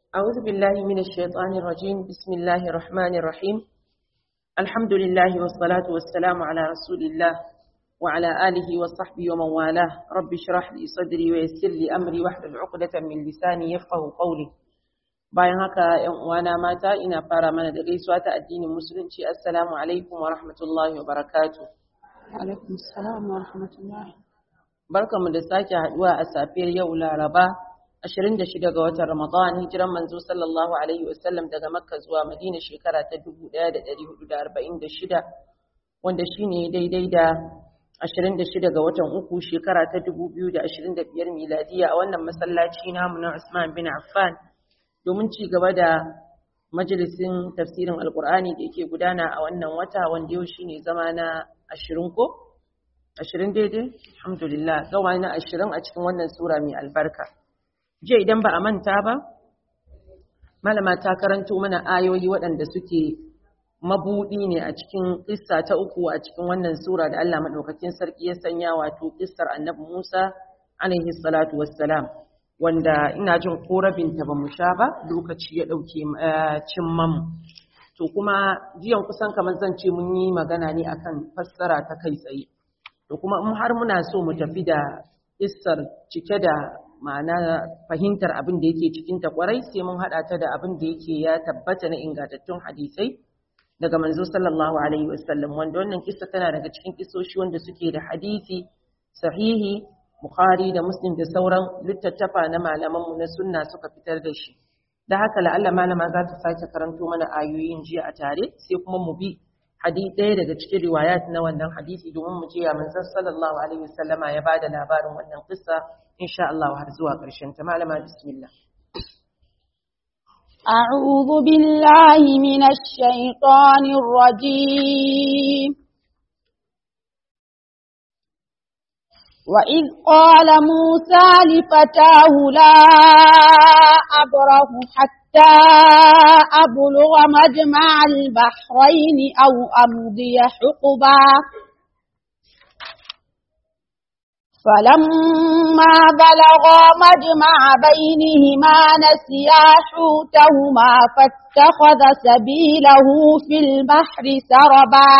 أعوذ بالله من الشيطان الرجيم بسم الله الرحمن الرحيم الحمد لله والصلاة والسلام على رسول الله وعلى آله وصحبه ومن والاه رب اشرح لي صدري ويسر لي أمري واحلل عقدة من لساني يفقه قولي bayan haka ‘yan uwana mata ina fara mana da gaisuwa ta addinin musulunci assalamu alaikum wa rahmatullahi wa barakatu alaikum salam wa rahmatullahi barkamu da sake haduwa a safiyar yau laraba 26 ga watan ramadan hijiran manzo sallallahu alaihi wasallam daga makka zuwa madina shekara ta 1446 wanda shine daidai da 26 ga watan uku shekara ta 2025 miladiya a wannan masallaci namu na Usman bin Affan domin ci gaba da majalisin tafsirin alkur'ani da yake gudana a wannan wata wanda yau shine zama na ashirin ko ashirin daidai alhamdulillah zama na ashirin a cikin wannan sura mai albarka jiya idan ba a manta ba malama ta karanto mana ayoyi waɗanda suke mabuɗi ne a cikin kissa ta uku a cikin wannan sura da Allah maɗaukakin sarki ya sanya wato kissar annabi Musa alaihi salatu wassalam wanda ina jin ko rabinta ba mu sha ba lokaci ya ɗauke cin mamu to kuma jiyan kusan kamar zan ce mun yi magana ne akan fassara ta kai tsaye to kuma in har muna so mu tafi da issar cike da ma'ana fahimtar abin da yake cikin ta kwarai sai mun haɗa ta da abin da yake ya tabbata na ingantattun hadisai daga manzo sallallahu alaihi wasallam wanda wannan kissa tana daga cikin kissoshi wanda suke da hadisi sahihi Bukhari da Muslim da sauran littattafa na malamanmu na sunna suka fitar da shi. Da haka la'alla malama za ta sake karanto mana ayoyin jiya a tare sai kuma mu bi hadisi ɗaya daga cikin riwayat na wannan hadisi domin mu je ya manzon sallallahu alaihi wasallama ya bada labarin wannan kissa insha Allah har zuwa ƙarshen ta malama bismillah. أعوذ بالله من الشيطان الرجيم وإذ قال موسى لفتاه لا أبره حتى أبلغ مجمع البحرين أو أمضي حقبا فلما بلغا مجمع بينهما نسيا حوتهما فاتخذ سبيله في البحر سربا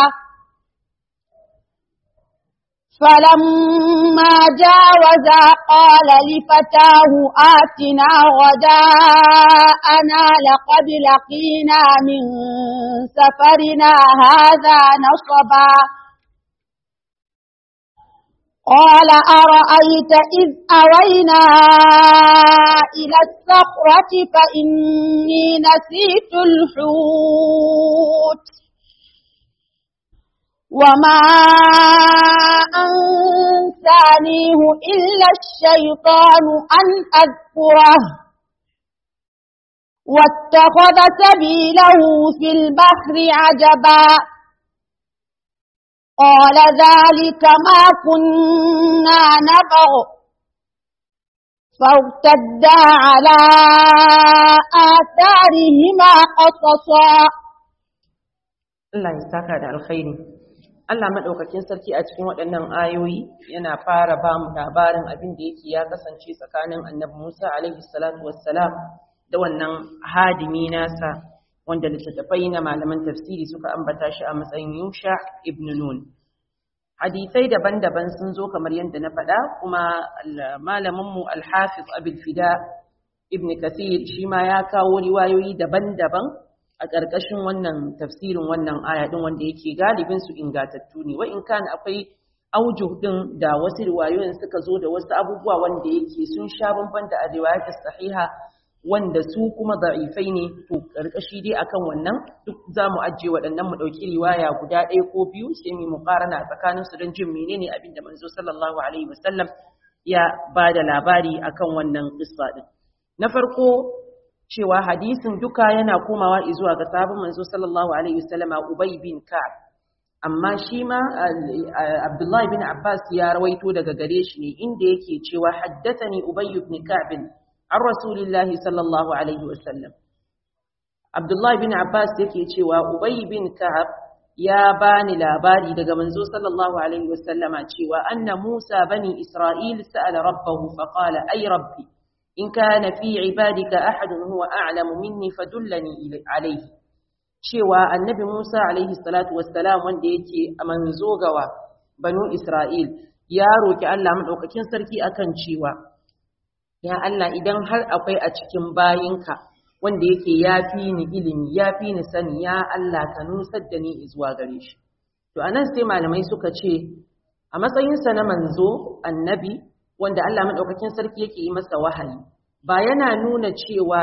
فلما جاوزا قال لفتاه آتنا غداءنا لقد لقينا من سفرنا هذا نصبا قال أرأيت إذ أوينا إلى الصخرة فإني نسيت الحوت وما أنسانيه إلا الشيطان أن أذكره واتخذ سبيله في البحر عجبا قال ذلك ما كنا نبغ فارتدا على آثارهما قصصا Allah ya saka da alkhairi Allah maɗaukakin sarki a cikin waɗannan ayoyi yana fara ba mu labarin abin da yake ya kasance tsakanin annabi Musa alaihi salatu wassalam da wannan hadimi nasa wanda littattafai na malaman tafsiri suka ambata shi a matsayin Yusha ibn Nun. Hadisai daban-daban sun zo kamar yadda na faɗa kuma malaminmu Al-Hafiz Abul Fida ibn Kathir shi ma ya kawo riwayoyi daban-daban a ƙarƙashin wannan tafsirin wannan aya ɗin wanda yake galibin su ingatattu ne wa in kan akwai aujuh ɗin da wasu riwayoyin suka zo da wasu abubuwa wanda yake sun sha bamban da a riwayatul sahiha wanda su kuma da'ifai ne to ƙarƙashi dai akan wannan duk za mu ajiye waɗannan mu ɗauki riwaya guda ɗaya ko biyu sai mu muƙarana tsakanin su don jin menene abin da manzo sallallahu alaihi wasallam ya ba da labari akan wannan qissa ɗin na farko cewa hadisin duka yana komawa zuwa ga sahabin manzo sallallahu alaihi wasallama Ubay bin Ka'ab amma shi ma Abdullahi bin Abbas ya rawaito daga gare shi ne inda yake cewa haddathani Ubay bin Ka'ab an Rasulillahi sallallahu alaihi wasallam Abdullahi bin Abbas yake cewa Ubay bin Ka'ab ya bani labari daga manzo sallallahu alaihi wasallama cewa anna Musa bani Isra'il sa'ala rabbahu faqala ay rabbi in kana fi ibadika ahadun huwa a'lamu minni fadullani alayhi cewa annabi Musa alaihi salatu wassalam wanda yake a manzo gawa banu Isra'il ya roki Allah madaukakin sarki akan cewa ya Allah idan har akwai a cikin bayinka wanda yake yafi ni ilimi yafi ni sani ya Allah ka nusar da ni zuwa gare shi to anan sai malamai suka ce a matsayinsa na manzo annabi wanda Allah madaukakin sarki yake yi masa wahayi ba yana nuna cewa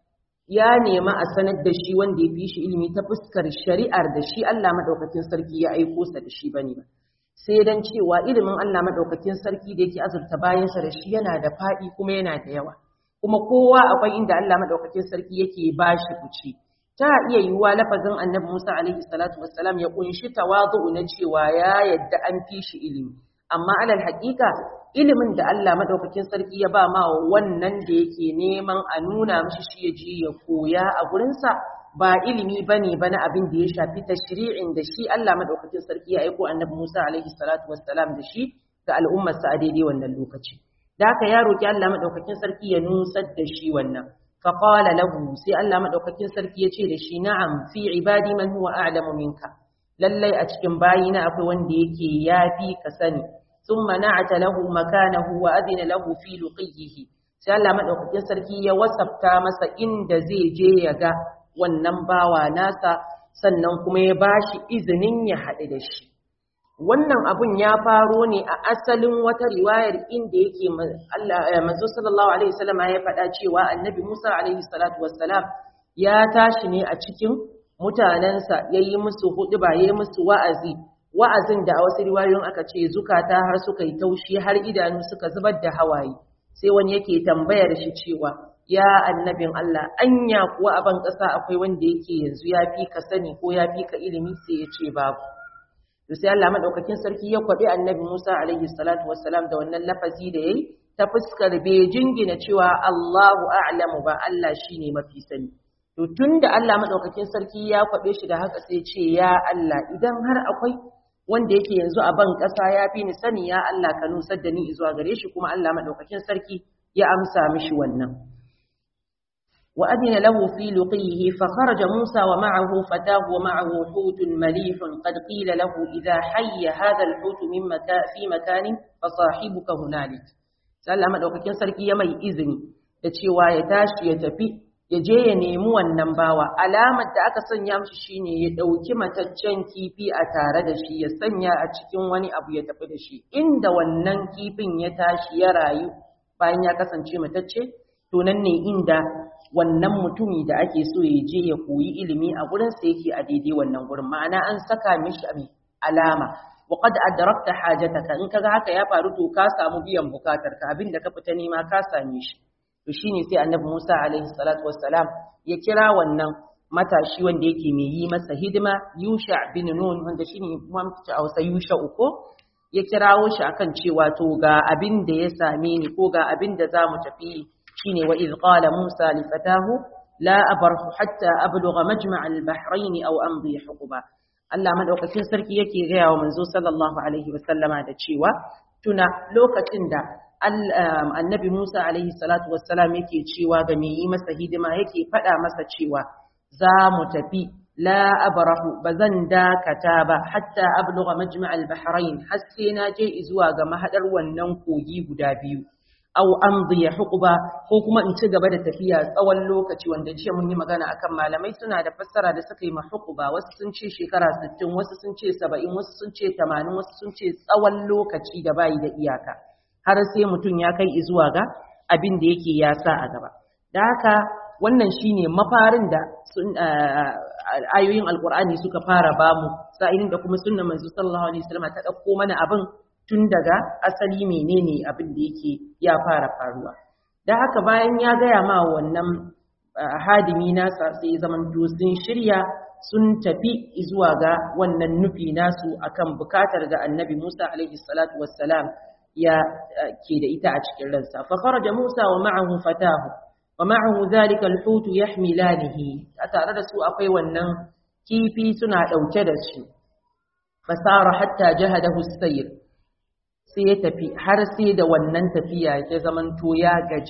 ya nema a sanar da shi wanda ya fi shi ilimi ta fuskar shari'ar da shi Allah madaukakin sarki ya aiko sa da shi bane ba sai dan cewa ilimin Allah madaukakin sarki da yake azurta bayansa da shi yana da faɗi kuma yana da yawa kuma kowa akwai inda Allah madaukakin sarki yake bashi kuci ta iya yiwuwa lafazin annabi Musa alaihi salatu wassalam ya kunshi tawazu na cewa ya yadda an fi shi ilimi amma alal haƙiƙa ilimin da Allah madaukakin sarki ya ba ma wannan da yake neman a nuna mishi shi ya je ya koya a gurinsa ba ilimi bane ba na abin da ya shafi tashri'in da shi Allah madaukakin sarki ya aiko annabi Musa alaihi salatu wassalam da shi ga al'ummarsa a daidai wannan lokaci da haka ya roki Allah madaukakin sarki ya nusar da shi wannan فقال له سي الله مدaukakin sarki yace da shi na'am fi ibadi man huwa a'lamu minka lallai a cikin bayina akwai wanda yake yafi ka sani thumma na'ata lahu makanahu wa adina lahu fi luqihi sai Allah madaukakin sarki ya wasafta masa inda zai je ya ga wannan bawa nasa sannan kuma ya bashi izinin ya haɗu da shi wannan abun ya faro ne a asalin wata riwayar inda yake manzo sallallahu alaihi wasallam ya faɗa cewa annabi Musa alaihi salatu wassalam ya tashi ne a cikin mutanensa yayi musu huɗuba yayi musu wa'azi wa'azin da a wasu riwayoyin aka ce zukata har suka yi taushi har idanu suka zubar da hawaye sai wani yake tambayar shi cewa ya annabin Allah anya kuwa a ban ƙasa akwai wanda yake yanzu ya fi ka sani ko ya fi ka ilimi sai ya ce babu to sai Allah madaukakin sarki ya kwabi annabi Musa alaihi salatu wassalam da wannan lafazi da yayi ta fuskar bai jingina cewa Allahu a'lamu ba Allah shine mafi sani to tunda Allah madaukakin sarki ya kwabe shi da haka sai ce ya Allah idan har akwai wanda yake yanzu a ban ƙasa ya fi ni sani ya Allah ka nusar da ni zuwa gare shi kuma Allah madaukakin sarki ya amsa mishi wannan وأذن له في لقيه فخرج موسى ومعه فتاه ومعه حوت مليح قد قيل له إذا حي هذا الحوت من مكان في مكان فصاحبك هنالك سأل ما دوكاكين سركي يمي إذني da cewa ya tashi ya tafi ya je ya nemi wannan bawa alamar da aka sanya mishi shine ya dauki mataccen kifi a tare da shi ya sanya a cikin wani abu ya tafi da shi inda wannan kifin ya tashi ya rayu bayan ya kasance matacce to nan ne inda wannan mutumi da ake so ya je ya koyi ilimi a gurin sa yake a daidai wannan gurin ma'ana an saka mishi a alama wa qad adrakta hajataka in kaga haka ya faru to ka samu biyan bukatar ka abinda ka fita nema ka same shi to shine sai annabi Musa alaihi salatu wassalam ya kira wannan matashi wanda yake mai yi masa hidima Yusha bin Nun wanda shine mamta a wasa Yusha uko ya kirawo shi akan cewa to ga abin da ya same ni ko ga abin da zamu tafi shine wa idh qala Musa li fatahu la abrahu hatta ablugha majma' al-bahrayn aw amdi huquba Allah madaukakin sarki yake gaya wa manzo sallallahu alaihi wasallama da cewa tuna lokacin da annabi Musa alaihi salatu wassalam yake cewa ga mai yi masa hidima yake faɗa masa cewa za mu tafi la abrahu bazan dakata ba hatta ablugha majma' al-bahrayn har sai na je zuwa ga mahadar wannan kogi guda biyu aw amdi huquba ko kuma in ci gaba da tafiya tsawon lokaci wanda jiya mun yi magana akan malamai suna da fassara da suka yi ma huquba wasu sun ce shekara 60 wasu sun ce 70 wasu sun ce 80 wasu sun ce tsawon lokaci da bayi da iyaka har sai mutum ya kai zuwa ga abin da yake ya sa a gaba da haka wannan shine mafarin da ayoyin alkur'ani suka fara bamu sa'ilin da kuma sunnar manzo sallallahu alaihi wasallam ta dauko mana abin tun daga asali menene abin da yake ya fara faruwa da haka bayan ya gaya ma wannan hadimi nasa sai zaman sun shirya sun tafi zuwa ga wannan nufi nasu akan bukatar da annabi Musa alaihi salatu wassalam ya ke da ita a cikin ransa fa kharaja Musa wa ma'ahu fatahu wa ma'ahu dhalika al-hut yahmilanihi a tare da su akwai wannan kifi suna dauke da shi fasara hatta jahadahu as-sayr sai ya tafi har sai da wannan tafiya ya zamanto ya gaji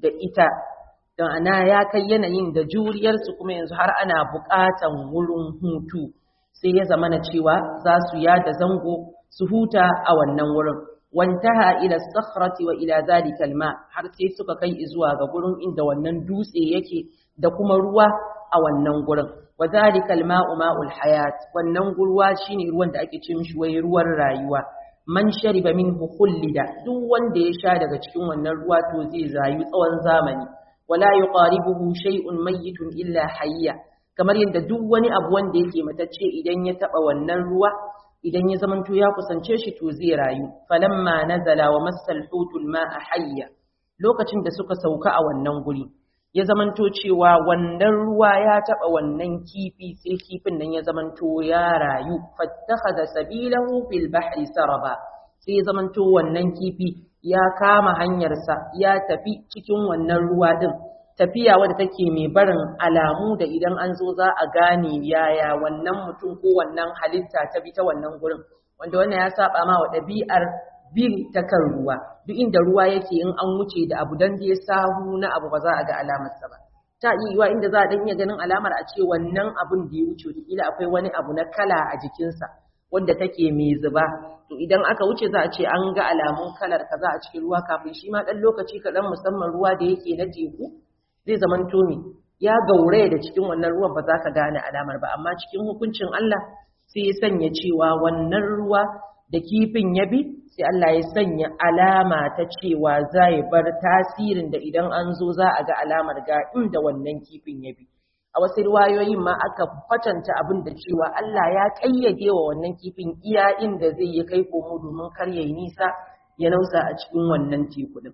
da ita don ana ya kai yanayin da juriyarsu kuma yanzu har ana buƙatan wurin hutu sai ya zama na cewa za su yada zango su huta a wannan wurin wantaha ila sakhrati wa ila zalika alma har sai suka kai zuwa ga gurin inda wannan dutse yake da kuma ruwa a wannan gurin wa zalika alma'u ma'ul hayat wannan gurwa shine ruwan da ake ce mishi wai ruwan rayuwa man shariba minhu khullida duk wanda ya sha daga cikin wannan ruwa to zai rayu tsawon zamani wala yuqaribuhu shay'un mayyitun illa hayya kamar yadda duk wani abu wanda yake matacce idan ya taba wannan ruwa idan ya zamanto ya kusance shi to zai rayu falamma nazala wa massal hutul ma'a hayya lokacin da suka sauka a wannan guri ya zamanto cewa wannan ruwa ya taba wannan kifi sai kifin nan ya zamanto ya rayu fattakhadha sabilahu fil bahri saraba sai ya zamanto wannan kifi ya kama hanyarsa ya tafi cikin wannan ruwa din tafiya wadda take mai barin alamu da idan an zo za a gane yaya wannan mutum ko wannan halitta ta bi ta wannan gurin wanda wannan ya saba ma wa ɗabi'ar bin ta kan ruwa duk inda ruwa yake in an wuce da abu dan ya sahu na abu ba za a ga alamarsa ba ta iya yiwa inda za a dan iya ganin alamar a ce wannan abun da ya wuce wataƙila akwai wani abu na kala a jikinsa wanda take mai zuba to idan aka wuce za a ce an ga alamun kalar kaza a cikin ruwa kafin shi ma ɗan lokaci kaɗan musamman ruwa da yake na teku zai zaman tomi ya gauraya da cikin wannan ruwan ba za ka gane alamar ba amma cikin hukuncin Allah sai ya sanya cewa wannan ruwa da kifin ya bi sai Allah ya sanya alama ta cewa za ya bar tasirin da idan an zo za a ga alamar ga inda wannan kifin ya bi a wasu riwayoyin ma aka kwatanta abin da cewa Allah ya kayyade wa wannan kifin iya inda zai yi kai komo domin kar ya yi nisa ya nausa a cikin wannan teku din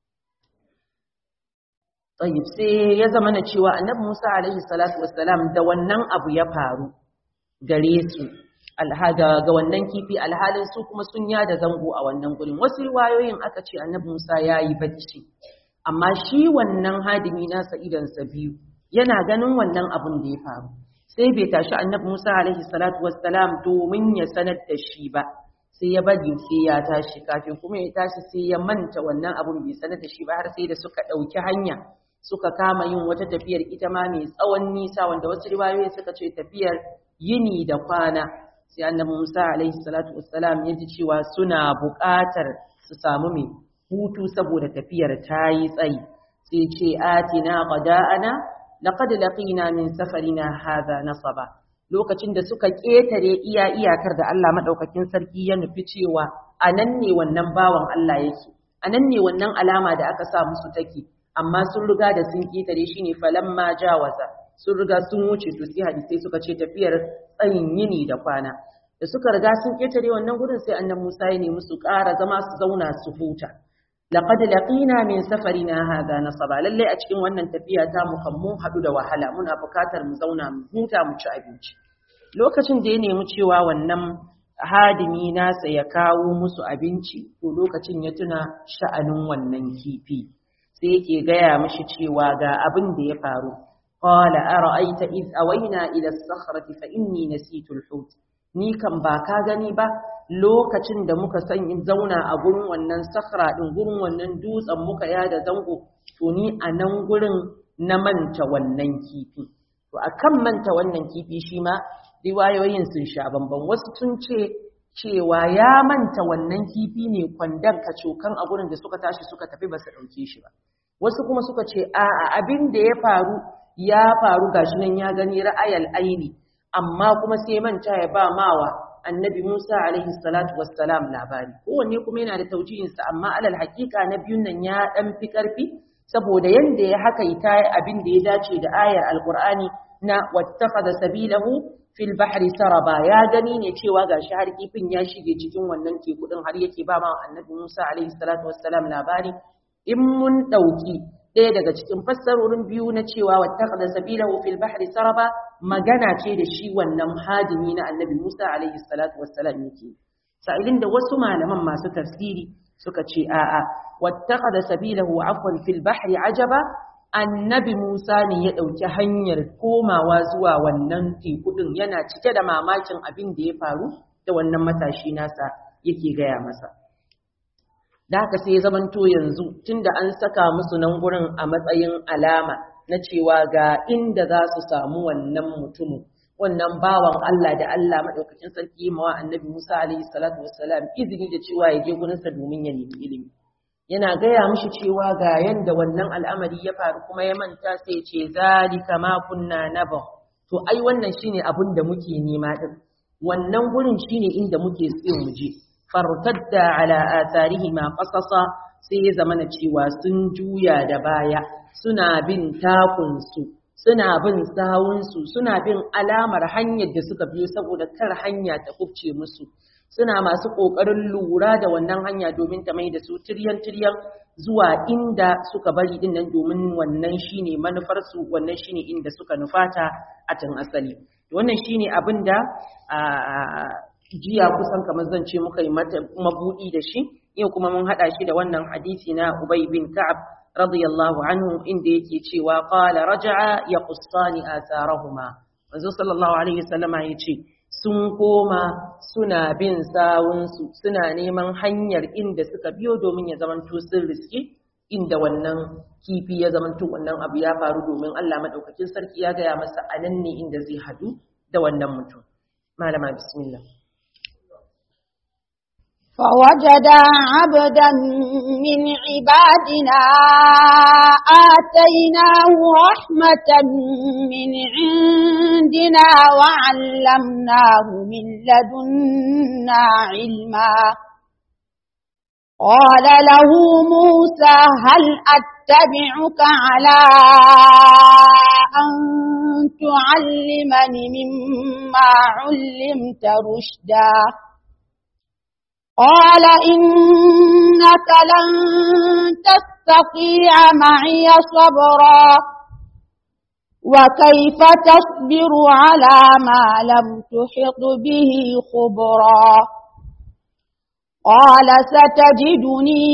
Tayyib sai ya zama na cewa Annabi Musa alaihi salatu wassalam da wannan abu ya faru gare su alhada ga wannan kifi alhalin su kuma sun yada zango a wannan gurin wasu riwayoyin aka ce Annabi Musa yayi bacci amma shi wannan hadimi nasa idan sa biyu yana ganin wannan abun da ya faru sai bai tashi Annabi Musa alaihi salatu wassalam domin ya sanar da shi ba sai ya bari sai ya tashi kafin kuma ya tashi sai ya manta wannan abun bai sanar da shi ba har sai da suka ɗauki hanya suka kama yin wata tafiyar ita ma mai tsawon nisa wanda wasu riwayoyi suka ce tafiyar yini da kwana sai annabi Musa alaihi salatu wassalam ya ji cewa suna buƙatar su samu mai hutu saboda tafiyar ta yi tsayi sai ce atina qada'ana laqad laqina min safarina hadha nasaba lokacin da suka ƙetare iya iyakar da Allah madaukakin sarki ya nufi cewa anan ne wannan bawan Allah yake anan ne wannan alama da aka sa musu take amma sun riga da sun ƙetare shi ne falamma jawaza sun riga sun wuce to sai hadisai suka ce tafiyar tsayin yini da kwana da suka riga sun ƙetare wannan gurin sai annabi Musa ya nemi su ƙara zama su zauna su huta laqad laqina min safarina hadha nasaba lalle a cikin wannan tafiya ta mu kan mun hadu da wahala muna buƙatar mu zauna mu huta mu ci abinci lokacin da ya nemi cewa wannan hadimi nasa ya kawo musu abinci to lokacin ya tuna sha'anin wannan kifi sai yake gaya mashi cewa ga abin da ya faru qala ara'aita id awayna ila as-sakhrati fa inni nasitu al-hut ni kan ba ka gani ba lokacin da muka san in zauna a gurin wannan sakhra din gurin wannan dutsen muka yada zango to ni a nan gurin na manta wannan kifi to akan manta wannan kifi shi ma riwayoyin sun sha bamban wasu sun ce cewa ya manta wannan kifi ne kwandon kacokan a gurin da suka tashi suka tafi ba su ɗauke shi ba wasu kuma suka ce a'a abin da ya faru ya faru gashi nan ya gani ra'ayal aini amma kuma sai manta ya ba mawa annabi Musa alaihi salatu wassalam labari kowanne kuma yana da taujiyinsa amma alal hakika na biyun nan ya dan fi karfi saboda yanda ya haka ita abin da ya dace da ayar alqur'ani na wattakhadha sabilahu fil bahri saraba ya gani ne cewa gashi har kifin ya shige cikin wannan teku din har yake ba ma annabi Musa alaihi salatu wassalam labari in mun dauki ɗaya daga cikin fassarorin biyu na cewa wattakhadha sabilahu fil bahri saraba magana ce da shi wannan hadimi na annabi Musa alaihi salatu wassalam yake sa'ilin da wasu malaman masu tafsiri suka ce a'a wattakhadha sabilahu afwan fil bahri ajaba annabi Musa ne ya ɗauki hanyar komawa zuwa wannan teku ɗin yana cike da mamakin abin da ya faru da wannan matashi nasa yake gaya masa. da haka sai ya zamanto yanzu tunda an saka musu nan gurin a matsayin alama na cewa ga inda za su samu wannan mutumin wannan bawan Allah da Allah madaukakin sarki mawa annabi Musa alaihi salatu wassalam izini da cewa ya je gurinsa domin ya nemi ilimi yana gaya mishi cewa ga yanda wannan al'amari ya faru kuma ya manta sai ya ce zalika ma kunna naba to ai wannan shine abin da muke nema din wannan gurin shine inda muke so mu je fartadda ala atharihima qasasa sai ya zamana cewa sun juya da baya suna bin takunsu suna bin sawunsu suna bin alamar hanyar da suka biyo saboda kar hanya ta kubce musu suna masu ƙoƙarin lura da wannan hanya domin ta mai da su tiryan-tiryan zuwa inda suka bari din nan domin wannan shine manufarsu wannan shine inda suka nufata a tun asali wannan shine abin da jiya kusan kamar zan ce muka yi mabuɗi da shi yau kuma mun haɗa shi da wannan hadisi na Ubay bin Ka'ab radiyallahu anhu inda yake cewa qala raja'a yaqussani atharahuma manzo sallallahu alaihi wasallama yace sun koma suna bin sawunsu suna neman hanyar inda suka biyo domin ya zamanto sun riski inda wannan kifi ya zamanto wannan abu ya faru domin Allah madaukakin sarki ya gaya masa anan ne inda zai hadu da wannan mutum malama bismillah فوجدا عبدا من عبادنا آتيناه رحمة من عندنا وعلمناه من لدنا علما قال له موسى هل أتبعك على أن تعلمني مما علمت رشدا قال إنك لن تستطيع معي صبرا وكيف تصبر على ما لم تحط به خبرا قال ستجدني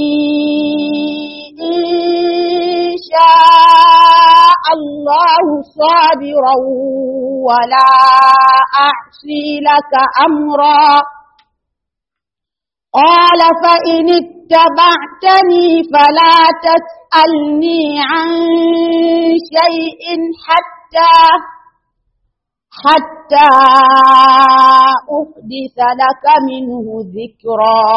إن شاء الله صابرا ولا أعصي لك أمرا قال فإن اتبعتني فلا تسألني عن شيء حتى حتى أحدث لك منه ذكرا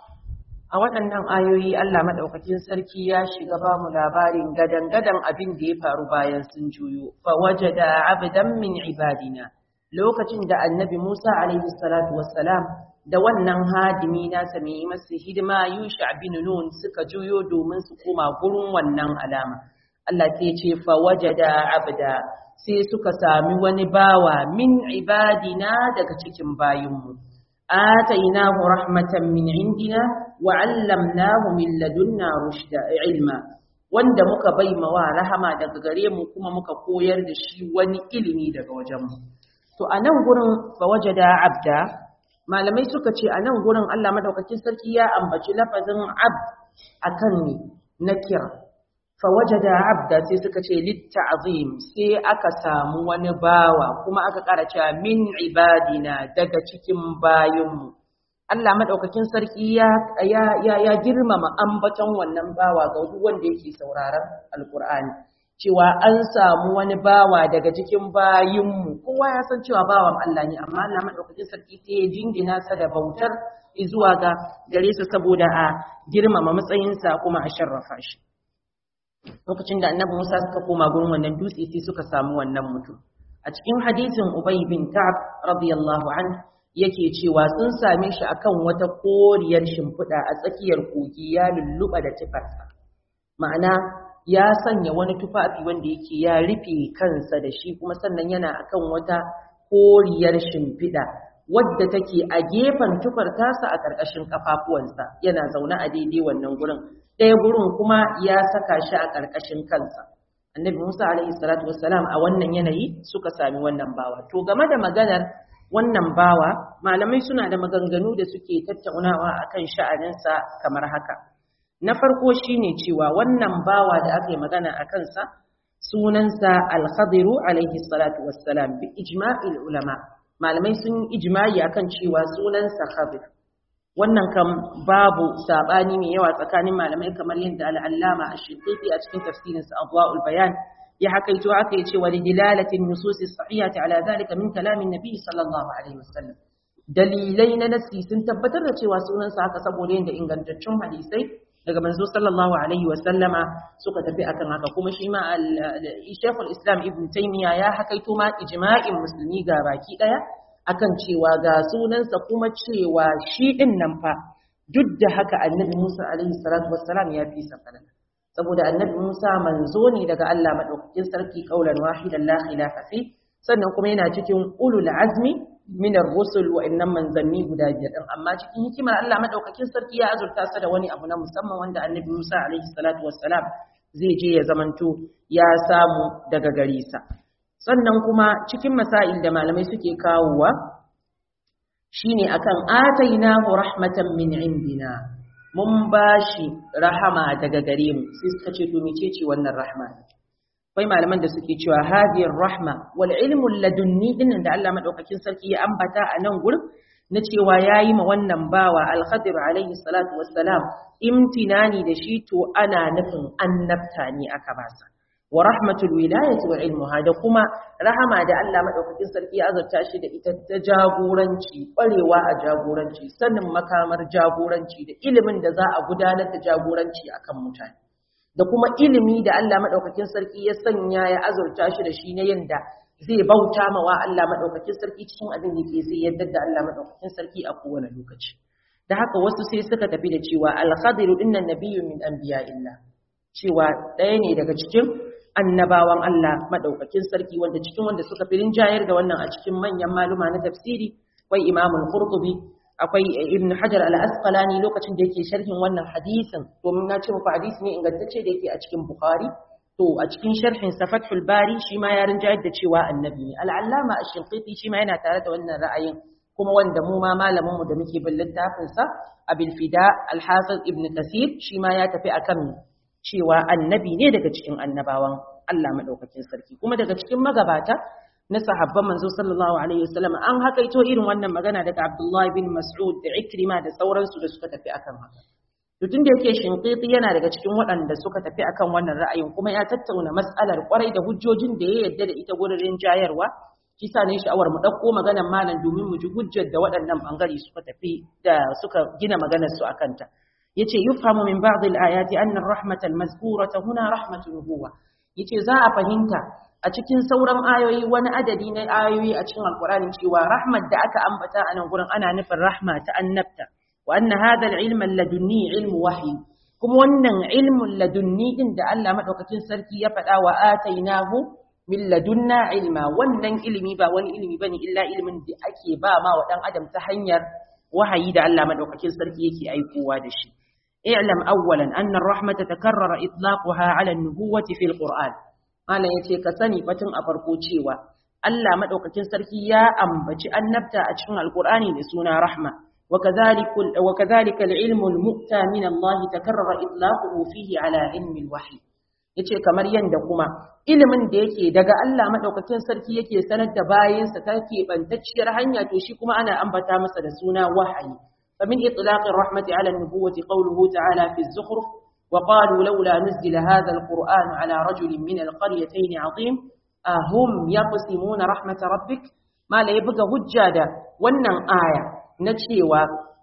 a waɗannan ayoyi Allah madaukakin sarki ya shiga ba mu labarin gadan-gadan abin da ya faru bayan sun juyo fa wajada abdan min ibadina lokacin da annabi Musa alaihi salatu wassalam da wannan hadimi nasa mai yi masa hidima Yusha bin Nun suka juyo domin su koma gurin wannan alama. Allah sai ce fa wajada abda sai suka sami wani bawa min ibadina daga cikin bayinmu. Atainahu rahmatan min indina wa 'allamnahu min ladunna rushda ilma. Wanda muka bai mawa rahama daga gare mu kuma muka koyar da shi wani ilimi daga wajenmu. To a nan gurin fa wajada abda malamai suka ce a nan gurin Allah madaukakin sarki ya ambaci lafazin abd akan ne na kira fa wajada abda sai suka ce litta'zim sai aka samu wani bawa kuma aka ƙara cewa min ibadina daga cikin bayinmu Allah madaukakin sarki ya ya ya, girmama ambaton wannan bawa ga duk wanda yake sauraron alqur'ani cewa an samu wani bawa daga cikin bayinmu kowa ya san cewa bawan Allah ne amma Allah madaukakin sarki sai ya jingina sa da bautar zuwa ga gare su saboda a girmama matsayinsa kuma a sharrafa shi lokacin da annabi Musa suka koma gurin wannan dutse sai suka samu wannan mutum a cikin hadisin Ubay bin Ka'ab radiyallahu anhu yake cewa sun same shi akan wata koriyar shimfiɗa a tsakiyar kogi ya lulluɓa da tufarsa ma'ana ya sanya wani tufafi wanda yake ya rufe kansa da shi kuma sannan yana akan wata koriyar shimfiɗa wadda take a gefen tufar tasa a ƙarƙashin kafafuwansa yana zaune a daidai wannan gurin ɗaya gurin kuma ya saka shi a ƙarƙashin kansa annabi musa alaihi salatu wassalam a wannan yanayi suka sami wannan bawa to game da maganar wannan bawa malamai suna da maganganu da suke tattaunawa akan sha'aninsa kamar haka na farko shine cewa wannan bawa da aka yi magana a kansa sunansa al-khadiru alaihi salatu wassalam bi ijma'il ulama malamai sun ijma'i akan cewa sunansa khadir wannan kam babu sabani mai yawa tsakanin malamai kamar yadda al'allama a shinkiti a cikin tafsirinsa adwa'ul bayan ya hakaito aka yi cewa lidilalatin nususi sahihati ala zalika min kalamin nabi sallallahu alaihi wasallam dalilai na nasi sun tabbatar da cewa sunansa haka saboda yadda ingantaccen hadisai daga manzo sallallahu alaihi wasallama suka tafi akan haka kuma shi ma Sheikhul Islam Ibn Taymiyyah ya hakaito ma ijma'in musulmi ga baki daya akan cewa ga sunansa kuma cewa shi din nan fa duk da haka Annabi Musa alaihi salatu wassalam ya fi sa falala saboda Annabi Musa manzo ne daga Allah madaukakin sarki kaulan wahidan la khilafa fi sannan kuma yana cikin ulul azmi min ar-rusul wa innam manzanni guda biyar din amma cikin hikimar Allah madaukakin sarki ya azurta sa da wani abu na musamman wanda Annabi Musa alaihi salatu wassalam zai je ya zamanto ya samu daga gare sa sannan kuma cikin masail da malamai suke kawowa shine akan atainahu rahmatan min indina mun bashi rahama daga gare mu sai suka ce to mecece wannan rahma akwai malaman da suke cewa hadiyar rahma wal ilmu ladunni din da Allah madaukakin sarki ya ambata a nan gurin na cewa yayi ma wannan bawa al-khadir alaihi salatu wassalam imtinani da shi to ana nufin annabta ne aka basa wa rahmatul wilayati wal ilmuha da kuma rahama da Allah madaukakin sarki ya azurta shi da ita ta jagoranci kwarewa a jagoranci sanin makamar jagoranci da ilimin da za a gudanar da jagoranci akan mutane da kuma ilimi da Allah madaukakin sarki ya sanya ya azurta shi da shi na yanda zai bauta ma wa Allah madaukakin sarki cikin abin da ke zai yadda da Allah madaukakin sarki a kowane lokaci da haka wasu sai suka tafi da cewa al-khadir innan nabiyyu min anbiya'illah cewa ɗaya ne daga cikin annabawan Allah madaukakin sarki wanda cikin wanda suka fi rinjayar da wannan a cikin manyan maluma na tafsiri akwai imamul qurtubi akwai ibn hajar al-asqalani lokacin da yake sharhin wannan hadisin domin na ce muku hadisi ne ingantacce da yake a cikin bukhari to a cikin sharhin sa fathul bari shi ma ya rinjayar da cewa annabi ne al-allama ash-shinqiti shi ma yana tare da wannan ra'ayin kuma wanda mu ma malamin mu da muke bin littafin sa abil fida al-hafiz ibn kasir shi ma ya tafi akan cewa annabi ne daga cikin annabawan Allah madaukakin sarki kuma daga cikin magabata na sahabban manzo sallallahu alaihi wasallam an hakaito irin wannan magana daga Abdullah bin Mas'ud da Ikrima da sauransu da suka tafi akan haka to tunda yake shinqiti yana daga cikin waɗanda suka tafi akan wannan ra'ayin kuma ya tattauna mas'alar kwarai da hujjojin da ya yadda da ita gurin jayarwa shi sa ne sha'awar mu dauko maganar malam domin mu ji hujjar da waɗannan bangare suka tafi da suka gina maganar su akan ta yace yufhamu min ba'd al-ayati anna ar-rahmata al-mazkurata huna rahmatu nubuwa yace za a fahimta a cikin sauran ayoyi wani adadi na ayoyi a cikin alkur'ani cewa rahmat da aka ambata a nan gurin ana nufin rahma ta annabta wa anna hadha al-ilm ladunni ilmu wahyi kuma wannan ilmun ladunni din da Allah madaukakin sarki ya faɗa wa atainahu min ladunna ilma wannan ilimi ba wani ilimi bane illa ilimin da ake ba ma wa dan adam ta hanyar wahayi da Allah madaukakin sarki yake aikowa da shi i'lam awwalan anna ar-rahmata takarrara itlaquha 'ala an-nubuwwati fil qur'an Malam ya ce ka sani batun a farko cewa Allah maɗaukakin sarki ya ambaci annabta a cikin Alƙur'ani da suna rahma wa kadhalika al-ilmu al-mu'ta min Allah takarrara itlaquhu fihi ala ilmi al-wahyi yace kamar yanda kuma ilimin da yake daga Allah maɗaukakin sarki yake sanar da bayinsa ta keɓantacciyar hanya to shi kuma ana ambata masa da suna wahayi فمن إطلاق الرحمة على النبوة قوله تعالى في الزخرف وقالوا لولا نزل هذا القرآن على رجل من القريتين عظيم أهم يقسمون رحمة ربك ما لا يبقى هجادة wannan aya na cewa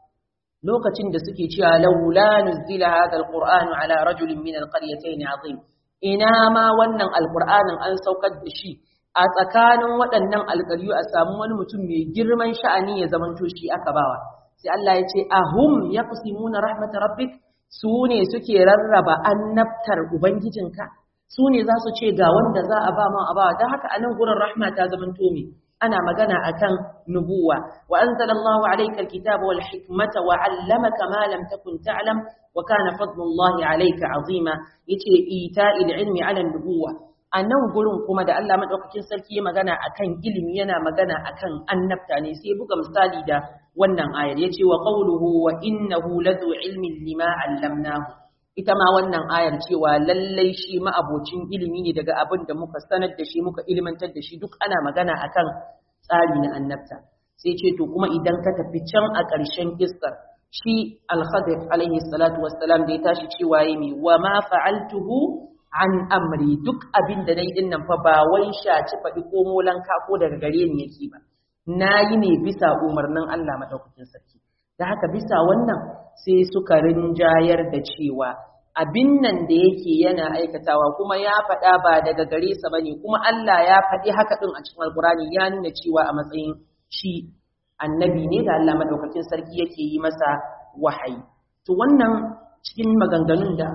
lokacin da suke cewa laula nuzila hadha alquran ala rajulin min alqaryatayn azim ina ma wannan alqur'anin an saukar da shi a tsakanin waɗannan alƙaryu a samu wani mutum mai girman sha'ani ya zamanto shi aka bawa sai Allah ya ce ahum yaqsimuna rahmat rabbik su ne suke rarraba annabtar Ubangijinka, su ne za su ce ga wanda za a ba ma a ba, don haka a nan gurin rahma ta zaman tomi, ana magana a kan nubuwa, wa an zalallahu alaikar kitaba wal hikmata wa allamaka ma lam takun ta'lam wa kana fadlullahi alaika azima yace ita ilmi ala nubuwa a nan gurin kuma da Allah madaukakin sarki ya magana akan ilimi yana magana akan annabta ne sai buga misali da wannan ayar yace wa qawluhu wa innahu ladu ilmin lima allamnahu ita ma wannan ayar cewa lallai shi ma'abocin ilimi ne daga abin da muka sanar da shi muka ilmantar da shi duk ana magana akan tsari na annabta sai ce to kuma idan ka tafi can a ƙarshen kissar shi al-khadir alaihi salatu wassalam da ya tashi cewa yi wa ma fa'altuhu an amri duk abin da nayi dinnan fa ba wai shaci faɗi ko molanka ko daga gare ni yake ba nayi ne bisa umarnin Allah madaukakin sarki da haka bisa wannan sai suka rinjayar da cewa abin nan da yake yana aikatawa kuma ya faɗa ba daga gare sa bane kuma Allah ya faɗi haka din a cikin Alkurani ya nuna cewa a matsayin shi annabi ne da Allah madaukakin sarki yake yi masa wahayi to wannan cikin maganganun da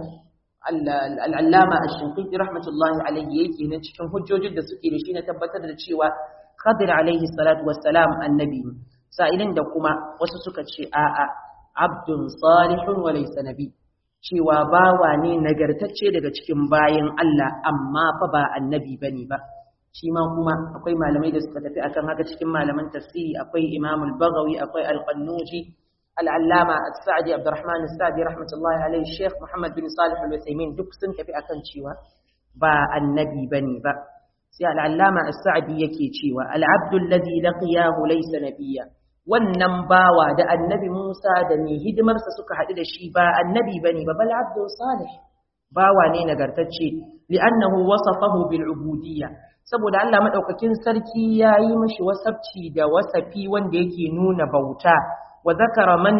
al'allama ash-shinqiti rahmatullahi alayhi yake na cikin hujjojin da suke da shi na tabbatar da cewa Khadir alayhi salatu wassalam annabi ne sa'ilin da kuma wasu suka ce a'a abdun salihun wa laysa nabi cewa bawa ne nagartacce daga cikin bayan Allah amma fa ba annabi bane ba shi ma kuma akwai malamai da suka tafi akan haka cikin malaman tafsiri akwai Imam al-Baghawi akwai al-Qannuji al-Allama as-Sa'di Abdurrahman as-Sa'di rahmatullahi alayhi Sheikh Muhammad bin Salih al-Uthaymeen duk sun tafi akan cewa ba annabi bane ba sai al-Allama as-Sa'di yake cewa al-'abdu alladhi laqiyahu laysa nabiyya wannan bawa da annabi Musa da mai hidimarsa suka haɗu da shi ba annabi bane ba bal abdu salih bawa ne nagartacce li'annahu wasafahu bil ubudiyya saboda Allah madaukakin sarki yayi mishi wasafci da wasafi wanda yake nuna bauta wa zakara man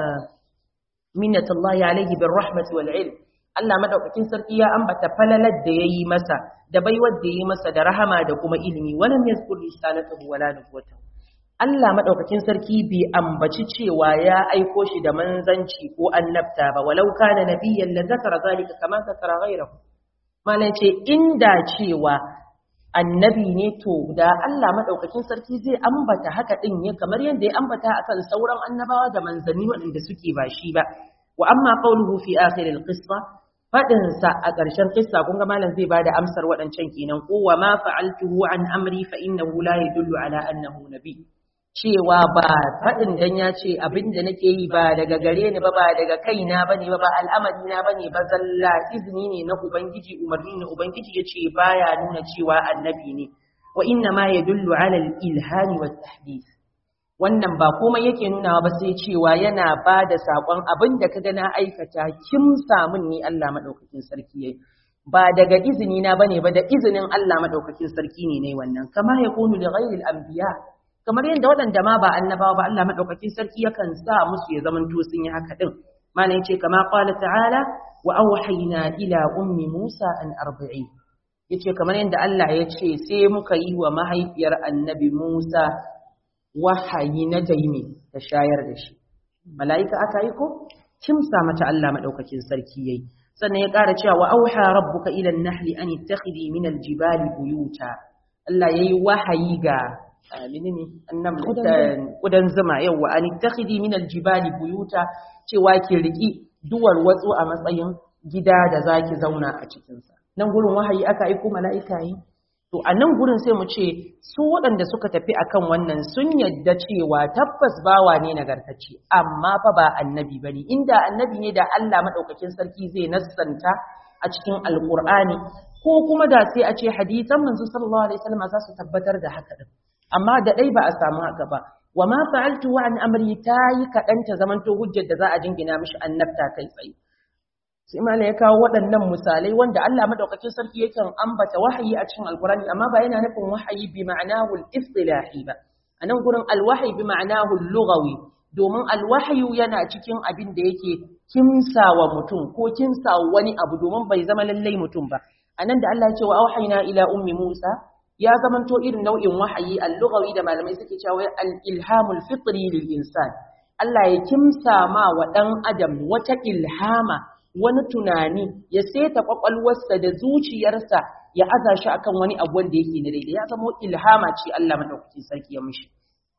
minnatullahi alayhi bir rahmati wal ilm Allah madaukakin sarki ya ambata falalar da yayi masa da baiwar da yayi masa da rahama da kuma ilimi walam yazkur risalatahu wala nubuwatahu Allah madaukakin sarki bai ambaci cewa ya aiko shi da manzanci ko annabta ba walau kana nabiyyan la zakara zalika kama zakara ghayrahu malai ce inda cewa annabi ne to da Allah madaukakin sarki zai ambata haka din ne kamar yadda ya ambata akan sauran annabawa da manzanni waɗanda suke ba shi ba wa amma qawluhu fi akhir al-qissa fadin sa a ƙarshen qissa kun ga malam zai bada amsar waɗancan kenan ko wa ma fa'altuhu an amri fa innahu la yadullu ala annahu nabiy cewa ba faɗin dan ya ce abin da nake yi ba daga gare ni ba ba daga kaina ba ne ba ba al'amari na ba ne ba zalla izini ne na ubangiji umarni na ubangiji ya ce baya nuna cewa annabi ne wa inna ma ya dullu ala ilhani wa tahdith wannan ba komai yake nuna ba sai cewa yana ba da saƙon abin da ka na aikata kin samun ni Allah madaukakin sarki yayi ba daga izini na bane ba da izinin Allah madaukakin sarki ne ne wannan kama yakunu li ghayril anbiya kamar yadda waɗanda ma ba annabawa ba Allah madaukakin sarki yakan sa musu ya zaman to sun yi haka din malam yace kama qala ta'ala wa awhayna ila ummi Musa an arbi'i yace kamar yadda Allah ya ce sai muka yi wa mahaifiyar annabi Musa wahayi na daimi ta shayar da shi mala'ika aka yi ko kimsa mata Allah madaukakin sarki yayi sannan ya ƙara cewa wa auha rabbuka ila an-nahli an ittakhidhi min al-jibali buyuta Allah yayi wahayi ga menene annam kudan zuma yawa an ittakhidhi min aljibali buyuta cewa ki riki duwar watsu a matsayin gida da zaki zauna a cikin sa nan gurin wahayi aka aiko mala'ika yi to a nan gurin sai mu ce su waɗanda suka tafi akan wannan sun yadda cewa tabbas bawa ne nagartacce amma fa ba annabi bane inda annabi ne da Allah madaukakin sarki zai nassanta a cikin alqur'ani ko kuma da sai a ce hadisan manzo sallallahu alaihi wasallam za su tabbatar da haka din amma da ɗai ba a samu haka ba wa ma fa'altu wa an amri ta yi kaɗan ta zamanto hujjar da za a jingina mishi annabta kai tsaye sai mala ya kawo waɗannan misalai wanda Allah madaukakin sarki yakan ambata wahayi a cikin alkurani amma ba yana nufin wahayi bi ma'anahu al-istilahi ba anan gurin alwahyi bi ma'anahu al-lughawi domin alwahyu yana cikin abin da yake kimsawa mutum ko kimsawa wani abu domin bai zama lallai mutum ba anan da Allah ya ce wa auhayna ila ummi Musa ya zamanto irin nau'in wahayi al-lughawi da malamai suke cewa al-ilhamul fitri lil insan Allah ya kimsa ma wa dan adam wata ilhama wani tunani ya seta kwakwalwarsa da zuciyarsa ya aza shi akan wani abu wanda yake na daidai ya zama ilhama ce Allah madaukakin sarki ya mishi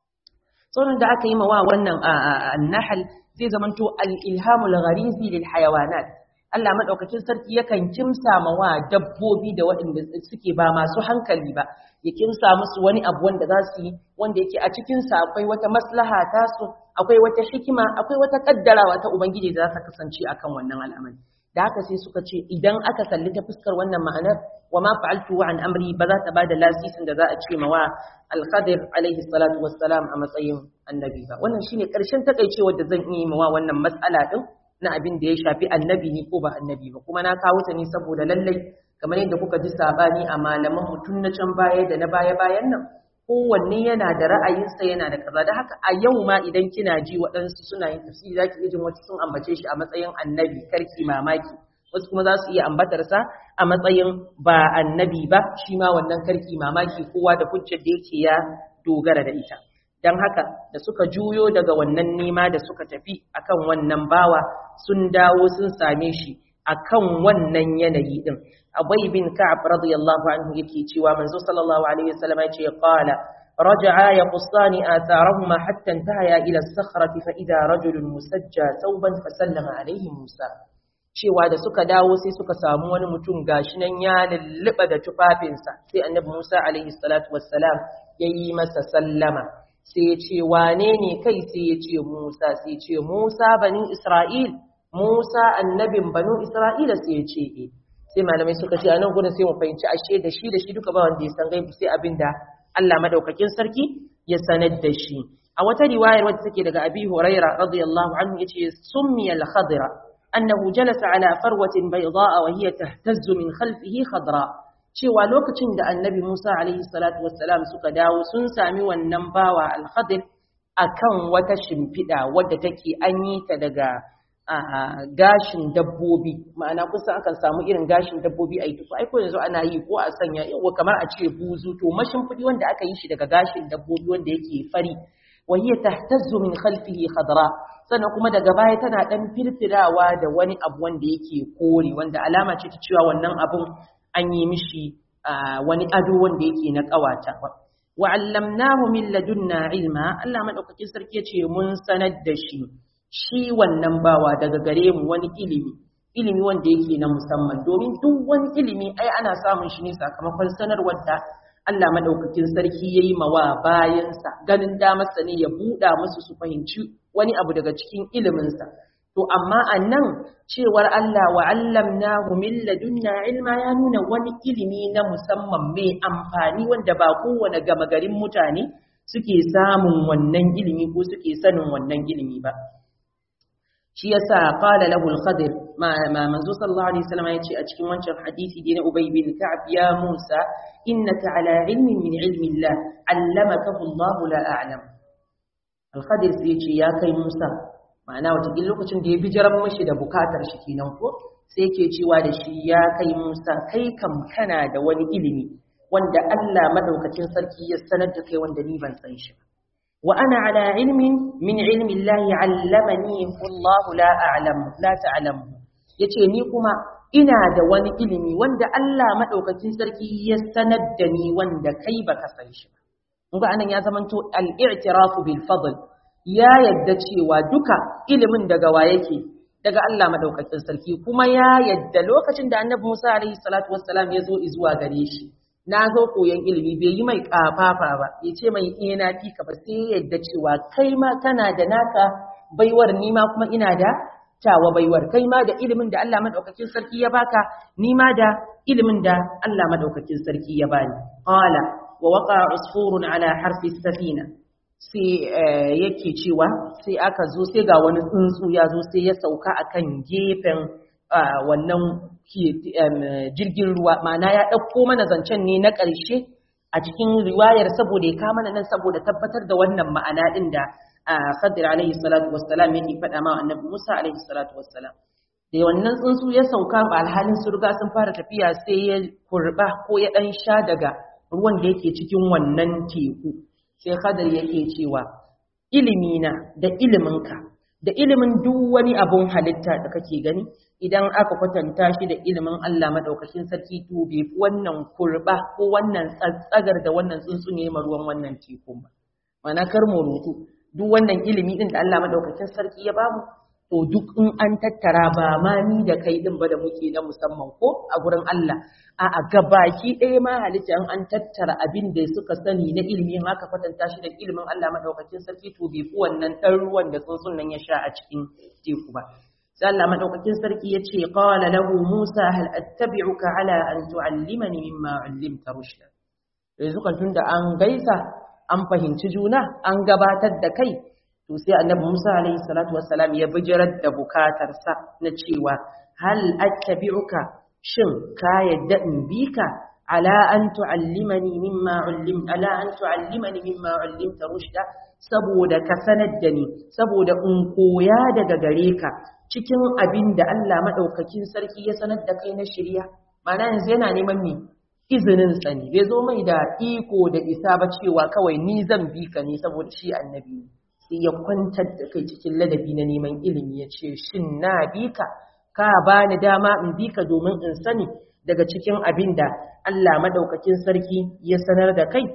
sauran da aka yi ma wa wannan an-nahl zai zamanto al-ilhamul gharizi lil hayawanat Allah maɗaukakin sarki yakan kimsa ma wa dabbobi da waɗanda suke ba masu hankali ba ya kimsa musu wani abu wanda za su yi wanda yake a cikinsa akwai wata maslaha tasu akwai wata hikima akwai wata kaddarawa ta ubangiji da za ta kasance akan wannan al'amari da haka sai suka ce idan aka kalli ta fuskar wannan ma'anar wa ma fa'altu an amri ba za ta bada lasisin da za a ce mawa al-Khadir alaihi salatu wassalam a matsayin annabi ba wannan shine karshen takeicewa da zan yi mawa wannan matsala din na abin da ya shafi annabi ne ko ba annabi ba kuma na kawo ta ne saboda lallai kamar yadda kuka ji sabani a malaman mutum na can baya da na baya bayan nan kowanne yana da ra'ayinsa yana da kaza da haka a yau ma idan kina ji waɗansu suna yin tafsiri za ki jin wasu sun ambace shi a matsayin annabi karki mamaki wasu kuma za su iya ambatarsa a matsayin ba annabi ba shi ma wannan karki mamaki kowa da hujjar da yake ya dogara da ita don haka da suka juyo daga wannan nema da suka tafi akan wannan bawa sun dawo sun same shi akan wannan yanayi din Abai bin Ka'ab radiyallahu anhu yake cewa manzo sallallahu alaihi wasallam ya ce qala raja'a yaqussani atharahuma hatta intahaya ila as-sakhrati fa idha rajulun musajja thawban fa sallama alaihi Musa cewa da suka dawo sai suka samu wani mutum gashi nan ya lulluba da tufafinsa sai annabi Musa alaihi salatu wassalam yayi masa sallama sai ya ce wane ne kai sai ya ce Musa sai ya ce Musa bani Isra'il Musa annabin banu Isra'ila sai ya ce eh sai malamai suka ce a nan gudun sai mu fahimci ashe da shi da shi duka ba wanda ya san gaibu sai abin da Allah madaukakin sarki ya sanar da shi a wata riwayar wadda take daga Abi Huraira radiyallahu anhu yace summiya al-khadra annahu jalasa ala farwatin bayda'a wa hiya tahtazzu min khalfihi khadra cewa lokacin da Annabi Musa alaihi salatu wassalam suka dawo sun sami wannan bawa al-khadir akan wata shimfida wadda take an yi ta daga gashin dabbobi ma'ana kusan akan samu irin gashin dabbobi a yi tufa aiko yanzu ana yi ko a sanya yawa kamar a ce buzu to mashimfiɗi wanda aka yi shi daga gashin dabbobi wanda yake fari wahiya tahtazzu min khalfihi khadra sannan kuma daga baya tana dan firfirawa da wani abu wanda yake kore wanda alama ce ta cewa wannan abun an yi mishi wani ado wanda yake na kawata wa allamnahu min ladunna ilma Allah madaukakin sarki yace mun sanar da shi shi wannan bawa daga gare mu wani ilimi ilimi wanda yake na musamman domin duk wani ilimi ai ana samun shi ne sakamakon sanarwar da Allah madaukakin sarki yayi mawa bayansa ganin damarsa ne ya buɗa musu su fahimci wani abu daga cikin iliminsa to amma annan cewar Allah wa allamnahu min ladunna ilma ya nuna wani ilimi na musamman mai amfani wanda ba kowane gama garin mutane suke samun wannan ilimi ko suke sanin wannan ilimi ba shi yasa qala lahu al-khadir ma manzo sallallahu alaihi wasallam yace a cikin wancan hadisi dai na ubay bin ka'ab ya musa innaka ala ilmin min ilmi allah allamakahu allah la a'lam al-khadir sai yace ya kai musa ma'ana wata lokacin da ya bijiran mashi da bukatar shi kenan ko sai yake cewa da shi ya kai musa kai kam kana da wani ilimi wanda Allah madaukakin sarki ya sanar da kai wanda ni ban san shi ba وأنا على علم من علم الله علمني الله لا أعلم لا تعلم yace ni kuma ina da wani ilimi wanda Allah madaukakin sarki ya sanar da ni wanda kai baka san shi ba kun ga anan ya zamanto al-i'tiraf bil fadl ya yadda cewa duka ilimin daga wa yake daga Allah madaukakin sarki kuma ya yadda lokacin da Annabi Musa alaihi salatu wassalam ya zo zuwa gare shi na zo koyon ilimi bai yi mai kafafa ba ya ce mai iya na fi ka ba sai yadda cewa kai ma kana da naka baiwar ni ma kuma ina da tawa baiwar kai ma da ilimin da Allah madaukakin sarki ya baka ni ma da ilimin da Allah madaukakin sarki ya bani qala wa waqa usfurun ala harfi safina sai yake cewa sai aka zo sai ga wani tsuntsu ya zo sai ya sauka akan gefen wannan jirgin ruwa ma'ana ya ɗauko mana zancen ne na ƙarshe a cikin riwayar saboda ya kama nan saboda tabbatar da wannan ma'ana ɗin da Khadir alaihi salatu wassalam yake faɗa ma annabi Musa alaihi salatu wassalam da wannan tsuntsu ya sauka ba alhalin su riga sun fara tafiya sai ya kurba ko ya ɗan sha daga ruwan da yake cikin wannan teku sai Khadir yake cewa ilimina da iliminka da ilimin duk wani abun halitta da kake gani idan aka kwatanta shi da ilimin Allah madaukakin sarki to bai fi wannan kurba ko wannan tsatsagar da wannan tsuntsu ne ma ruwan wannan tekun ba mana kar mu rutu duk wannan ilimi din da Allah madaukakin sarki ya bamu to duk in an tattara ba ma ni da kai din ba da muke na musamman ko a gurin Allah a a gabaki ɗaya ma halitta in an tattara abin da suka sani na ilimi in aka kwatanta shi da ilimin Allah madaukakin sarki to bai fi wannan ɗan ruwan da tsuntsun nan ya sha a cikin teku ba sai Allah madaukakin sarki ya ce qala lahu Musa hal attabi'uka ala an tu'allimani mimma 'allimta rushda yanzu kan tunda an gaisa an fahimci juna an gabatar da kai to sai annabi Musa alaihi salatu wassalam ya bijirar da bukatarsa na cewa hal attabi'uka shin ka yadda in bika ala an tu'allimani mimma 'allim ala an tu'allimani mimma 'allimta rushda saboda ka sanar da ni saboda in koya daga gare ka cikin abin da Allah madaukakin sarki ya sanar da kai na shirya ma'ana yanzu yana neman me izinin sani bai zo mai da iko da isa ba cewa kawai ni zan bi ka ne saboda shi annabi ne sai ya kwantar da kai cikin ladabi na neman ilimi ya ce shin na bi ka ka ba ni dama in bi ka domin in sani daga cikin abin da Allah madaukakin sarki ya sanar da kai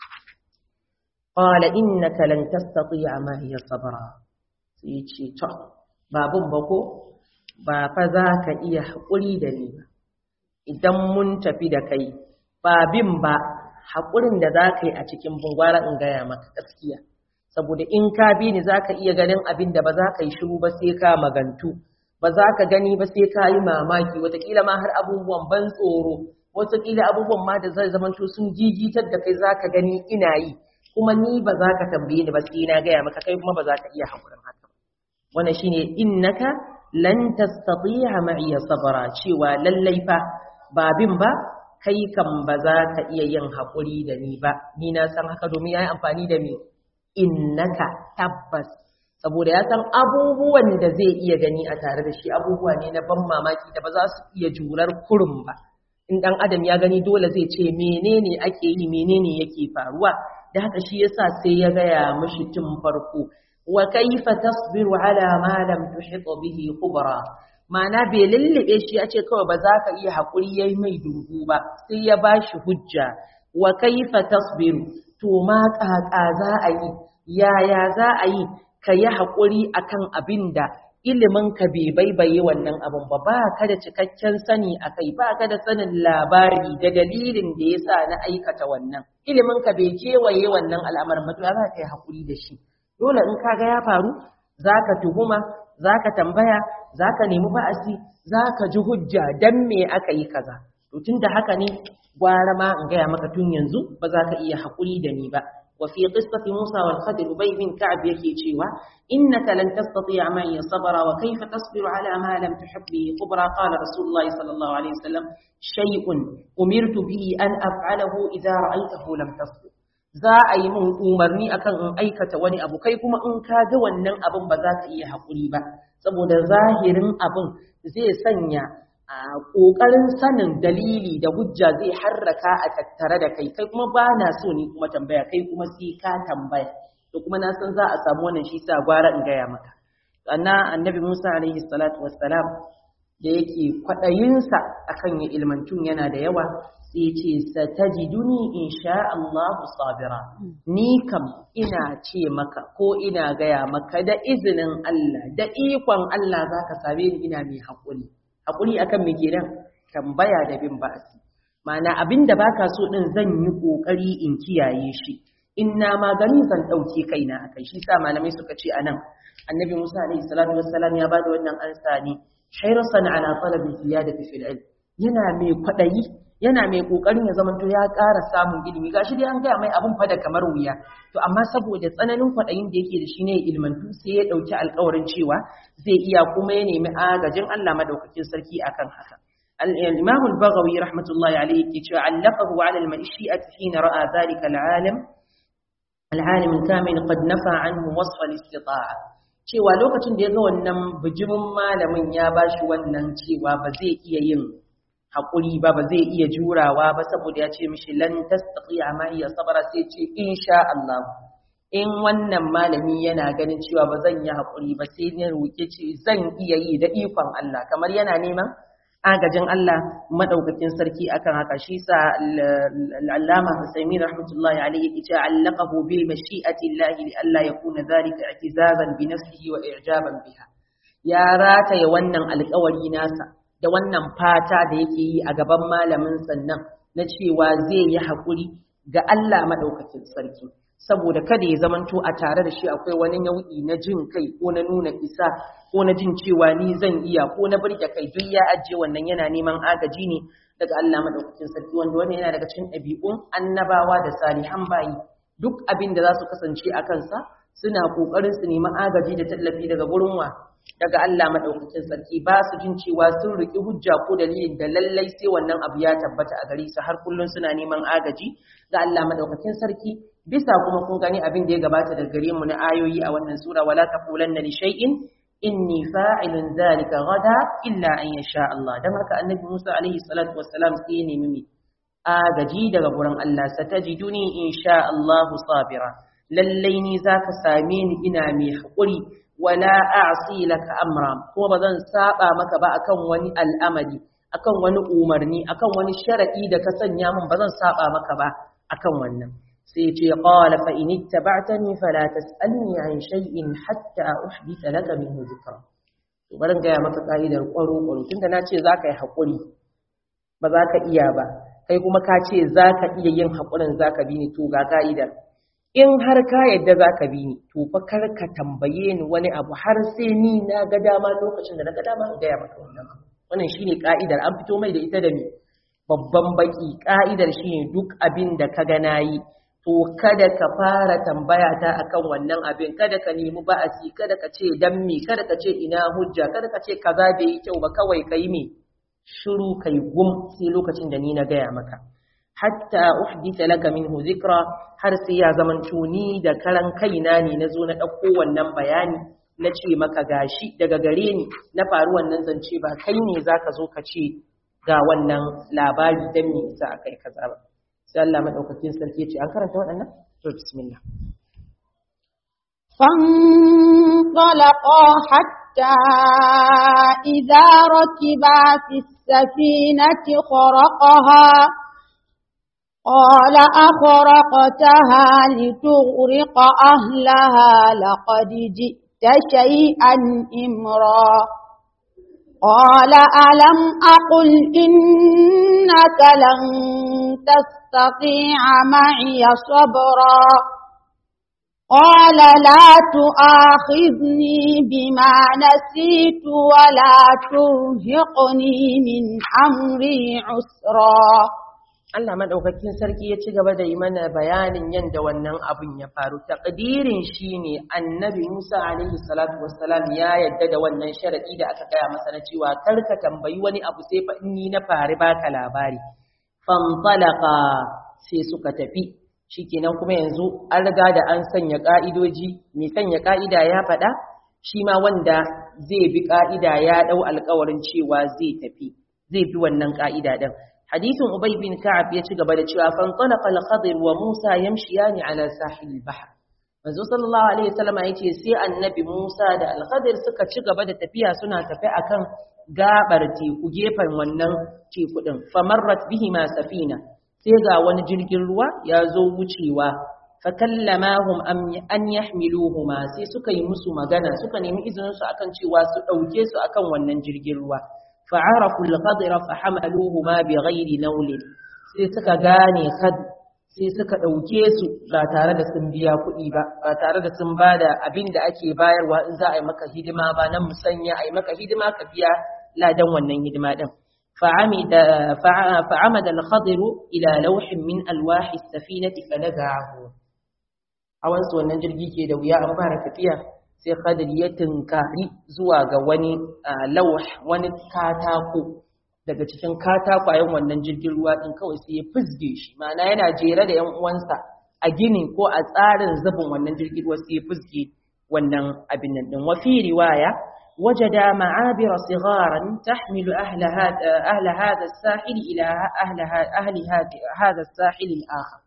qala innaka lan tastati'a ma hiya sabra sai ce to babun ba ko ba fa za ka iya haƙuri da ni ba idan mun tafi da kai ba bin ba haƙurin da za ka yi a cikin bungwara in gaya maka gaskiya saboda in ka bi ni za ka iya ganin abin da ba za ka yi shiru ba sai ka magantu ba za ka gani ba sai ka yi mamaki watakila ma har abubuwan ban tsoro watakila abubuwan ma da zai zamanto sun jijitar da kai za ka gani ina yi kuma ni ba za ka tambaye ni ba sai na gaya maka kai kuma ba za ka iya haƙurin haka wannan shine innaka lan tastati'a ma'iya sabra cewa lallai fa ba bin ba kai kan ba za ka iya yin haƙuri da ni ba ni na san haka domin yayi amfani da me innaka tabbas saboda ya san abubuwan da zai iya gani a tare da shi abubuwa ne na ban mamaki da ba za su iya jurar kurum ba in dan adam ya gani dole zai ce menene ake yi menene yake faruwa da haka shi yasa sai ya gaya mishi tun farko wa kaifa tasbiru ala ma lam tuhit bihi khubra ma'ana bai lullube shi ya ce kawai ba za ka iya haƙuri yayi mai dubu ba sai ya bashi hujja wa kaifa tasbiru to ma ƙaƙa za a yi yaya za a yi ka yi haƙuri akan abin da iliminka bai baibaye wannan abin ba ba ka da cikakken sani a kai ba ka da sanin labari da dalilin da ya sa na aikata wannan iliminka bai kewaye wannan al'amarin ba to za ka yi haƙuri da shi dole in ka ga ya faru za ka tuhuma za ka tambaya za ka nemi ba'asi za ka ji hujja dan me aka yi kaza to tun da haka ne gwara ma in gaya maka tun yanzu ba za ka iya haƙuri da ni ba وفي قصة موسى والخضر أبي بن كعب يكي تشيوا إنك لن تستطيع معي صبرا وكيف تصبر على ما لم تحب به خبرا قال رسول الله صلى الله عليه وسلم شيء أمرت به أن أفعله إذا رأيته لم تصبر za a yi mun umarni akan in aikata wani abu kai kuma in ka ga wannan abin ba za ka iya haƙuri ba saboda zahirin abin zai sanya a ƙoƙarin sanin dalili da hujja zai harraka a tattare da kai kai kuma ba na so ni kuma tambaya kai kuma sai ka tambaya to kuma na san za a samu wannan shi sa gwara in gaya maka sannan annabi Musa alaihi salatu wassalam da yake kwaɗayinsa akan ya ilmantun yana da yawa sai ce satajiduni insha Allah sabira ni kam ina ce maka ko ina gaya maka da izinin Allah da ikon Allah zaka same ni ina mai haƙuri haƙuri akan me kenan tambaya da bin ba'asi ma'ana abinda baka so din zan yi kokari in kiyaye shi inna ma gani zan dauke kaina akai shi sa malamai suka ce anan annabi Musa alaihi salatu wassalam ya bada wannan ansa ne hayrasan ala talabi ziyadati fil ilm yana mai kwadayi yana mai kokarin ya zamanto ya ƙara samun ilimi gashi dai an gaya mai abun fa da kamar wuya to amma saboda tsananin kwadayin da yake da shi ne ilmantu sai ya dauki alƙawarin cewa zai iya kuma ya nemi agajin Allah madaukakin sarki akan haka الإمام البغوي رحمة الله عليه علقه على المشيئة حين رأى ذلك العالم العالم الكامل قد نفى عنه وصف الاستطاعة cewa lokacin da ya ga wannan bijimin malamin ya bashi wannan cewa ba zai iya yin haƙuri ba ba zai iya jurawa ba saboda ya ce mishi lan tastati'a ma iya sabara sai ce insha Allah in wannan malami yana ganin cewa ba zan yi haƙuri ba sai ne roƙe ce zan iya yi da ikon Allah kamar yana neman agajin Allah madaukakin sarki akan haka shi sa al-Allama Husaini rahmatullahi alayhi yace allaqahu bil mashi'ati Allah li alla yakuna dhalika i'tizazan bi nafsihi wa i'jaban biha ya rataye wannan alƙawari nasa da wannan fata da yake yi a gaban malamin sannan na cewa zai yi haƙuri ga Allah madaukakin sarki saboda kada ya zamanto a tare da shi akwai wani nau'i na jin kai ko na nuna isa ko na jin cewa ni zan iya ko na burge kai duk ya ajiye wannan yana neman agaji ne daga Allah madaukakin sarki wanda wannan yana daga cikin ɗabi'un annabawa da salihan bayi duk abin da za su kasance a kansa suna kokarin su nemi agaji da tallafi daga gurin wa daga Allah madaukakin sarki ba su jin cewa sun riki hujja ko dalilin da lallai sai wannan abu ya tabbata a gare su har kullun suna neman agaji ga Allah madaukakin sarki bisa kuma kun gani abin da ya gabata daga gare mu na ayoyi a wannan sura wala taqulanna li shay'in inni fa'ilun zalika gada illa an yasha Allah dan haka annabi Musa alaihi salatu wassalam sai ya nemi agaji daga gurin Allah satajiduni insha Allah sabira lallai ni zaka same ni ina mai hakuri wala a'si laka amra ko bazan saba maka ba akan wani al'amari akan wani umarni akan wani sharadi da ka sanya min bazan saba maka ba akan wannan sai ce qala fa in ittaba'tani fala tas'alni an shay'in hatta uhditha laka minhu dhikra to barin ga maka kaidar kwaro kwaro tunda na ce zaka yi hakuri ba za ka iya ba kai kuma ka ce zaka iya yin hakurin zaka bi ni to ga kaidar in har ka yadda zaka bi ni to fa kar ka tambaye ni wani abu har sai ni na ga dama lokacin da na ga dama in ga maka wannan wannan shine kaidar an fito mai da ita da me babban baki ka'idar shine duk abin da ka ga nayi to kada ka fara tambaya ta akan wannan abin kada ka nemi ba'asi kada ka ce dan me kada ka ce ina hujja kada ka ce kaza bai yi kyau ba kawai kai me shiru kai gum sai lokacin da ni na gaya maka hatta uhditha laka minhu zikra har sai ya zaman tuni da karan kaina ne na zo na ɗauko wannan bayani na ce maka gashi daga gare ni na faru wannan zance ba kai ne zaka zo ka ce ga wannan labari dan me isa akai kaza ba sai Allah madaukakin sarki ce an karanta waɗannan to bismillah فانطلقا حتى إذا ركبا في السفينة خرقها قال أخرقتها لتغرق أهلها لقد جئت شيئا إمرا قال ألم أقل إنك لن تستطيع معي صبرا قال لا تؤاخذني بما نسيت ولا ترهقني من أمري عسرا Allah madaukakin sarki ya ci gaba da yi mana bayanin yadda wannan abin ya faru takdirin shine annabi Musa alaihi salatu wassalam ya yadda da wannan sharadi da aka gaya masa na cewa kar ka tambayi wani abu sai fa ni na fari baka labari fanfalaqa sai suka tafi shikenan kuma yanzu an riga da an sanya ka'idoji mai sanya ka'ida ya faɗa shi ma wanda zai bi ka'ida ya dau alƙawarin cewa zai tafi zai bi wannan ka'ida din hadisin ubay bin ka'ab ya ci gaba da cewa fanfalaqa al-khadir wa musa yamshiyani ala sahil bahr manzo sallallahu alaihi wasallam yace sai annabi musa da al-khadir suka ci gaba da tafiya suna tafi akan gabar teku gefen wannan teku din famarrat bihima safina sai ga wani jirgin ruwa ya zo wucewa fakallamahum an yahmiluhuma sai suka yi musu magana suka nemi izinin su akan cewa su dauke su akan wannan jirgin ruwa fa'arafu al-qadra fahamaluhuma bighairi nawlin sai suka gane kad sai suka dauke su ba tare da sun biya kuɗi ba ba tare da sun bada abin da ake bayarwa in za a yi maka hidima ba nan musanya a yi maka hidima ka biya ladan wannan hidima din فعمد فعمد الخضر إلى لوح من ألواح السفينة فنزعه awan su wannan jirgi ke da wuya an fara tafiya sai Khadir ya tunkari zuwa ga wani lawh wani katako daga cikin katakwayen wannan jirgin ruwa din kawai sai ya fizge shi ma'ana yana jere da 'yan uwansa a gini ko a tsarin zubin wannan jirgin ruwa sai ya fizge wannan abin nan din wa fi riwaya وجد معابر صغارا تحمل أهل هذا, أهل هذا الساحل إلى أهل, أهل هذا الساحل الآخر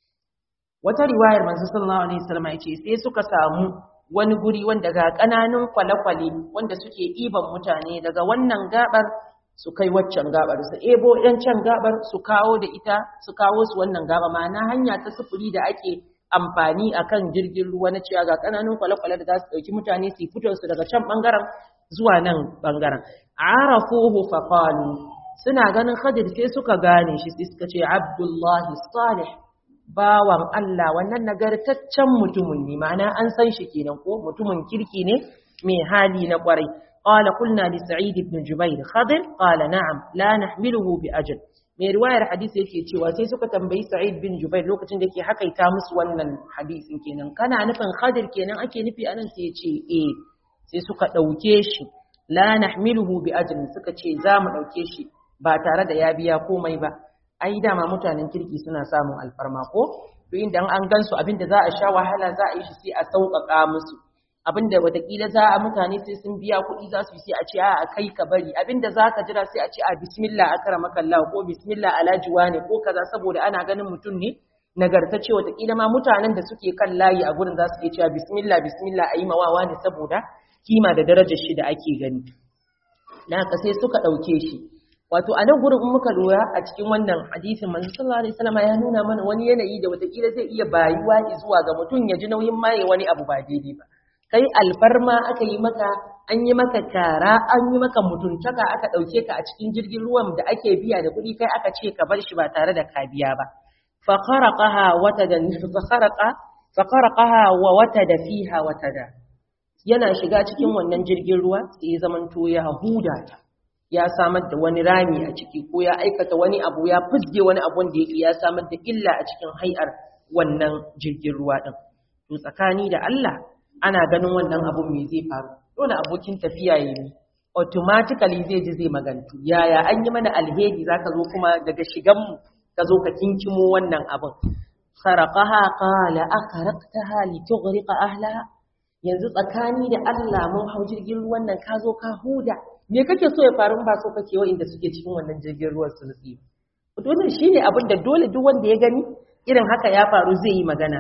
wata riwayar manzo sallallahu alaihi wasallam yace sai suka samu wani guri wanda ga kananun kwale-kwale wanda suke iban mutane daga wannan gabar su kai waccan gabar su ebo yan can gabar su kawo da ita su kawo su wannan gaba ma'ana hanya ta sufuri da ake amfani akan jirgin ruwa na cewa ga kananun kwale-kwale da za su ɗauki mutane su fito su daga can ɓangaren zuwa nan ɓangaren. Arafuhu faqalu suna ganin Khadir sai suka gane shi sai suka ce Abdullahi Salih bawan Allah wannan nagartaccen mutumin ne ma'ana an san shi kenan ko mutumin kirki ne mai hali na kwarai qala qulna li sa'id ibn jubair khadir qala na'am la nahmiluhu bi ajal mai riwayar hadisi yake cewa sai suka tambayi sa'id bin jubair lokacin da yake hakaita musu wannan hadisin kenan kana nufin khadir kenan ake nufi anan sai ya ce eh sai suka dauke shi la nahmiluhu bi ajal suka ce za mu dauke shi ba tare da ya biya komai ba ai dama mutanen kirki suna samun alfarma ko to inda an gansu abinda za a sha wahala za a yi shi sai a sauƙaƙa musu abinda watakila za a mutane sai sun biya kuɗi za su yi sai a ce a kai ka bari abinda za ka jira sai a ce a bismillah akara makalla ko bismillah alajuwa ne ko kaza saboda ana ganin mutum ne nagartacce watakila ma mutanen da suke kan layi a gurin za su iya cewa bismillah bismillah a yi mawawa ne saboda kima da darajar shi da ake gani na haka sai suka ɗauke shi wato a nan gurin in muka lura a cikin wannan hadisin manzo sallallahu alaihi wasallam ya nuna mana wani yanayi da watakila zai iya bayuwa zuwa ga mutum ya ji nauyin maye wani abu ba daidai ba kai alfarma aka yi maka an yi maka kara an yi maka mutuntaka aka ɗauke ka a cikin jirgin ruwan da ake biya da kuɗi kai aka ce ka bar shi ba tare da ka biya ba fa kharaqaha watada fa kharaqa fa kharaqaha wa watada fiha watada yana shiga cikin wannan jirgin ruwa sai ya zamanto ya huda ta ya samar da wani rami a ciki ko ya aikata wani abu ya fusge wani abu wanda yake ya samar da illa a cikin hai'ar wannan jirgin ruwa din to tsakani da Allah ana ganin wannan abun me zai faru dole abokin tafiya ya yi automatically zai ji zai magantu yaya an yi mana alheri zaka zo kuma daga shigan mu ka zo ka kinkimo wannan abun kharaqaha qala akhraqtaha litughriqa ahlaha yanzu tsakani da Allah mun hau jirgin ruwan nan ka zo ka huda me kake so ya faru ba so kake wa inda suke cikin wannan jirgin ruwan su nutsi dole shine abin da dole duk wanda ya gani irin haka ya faru zai yi magana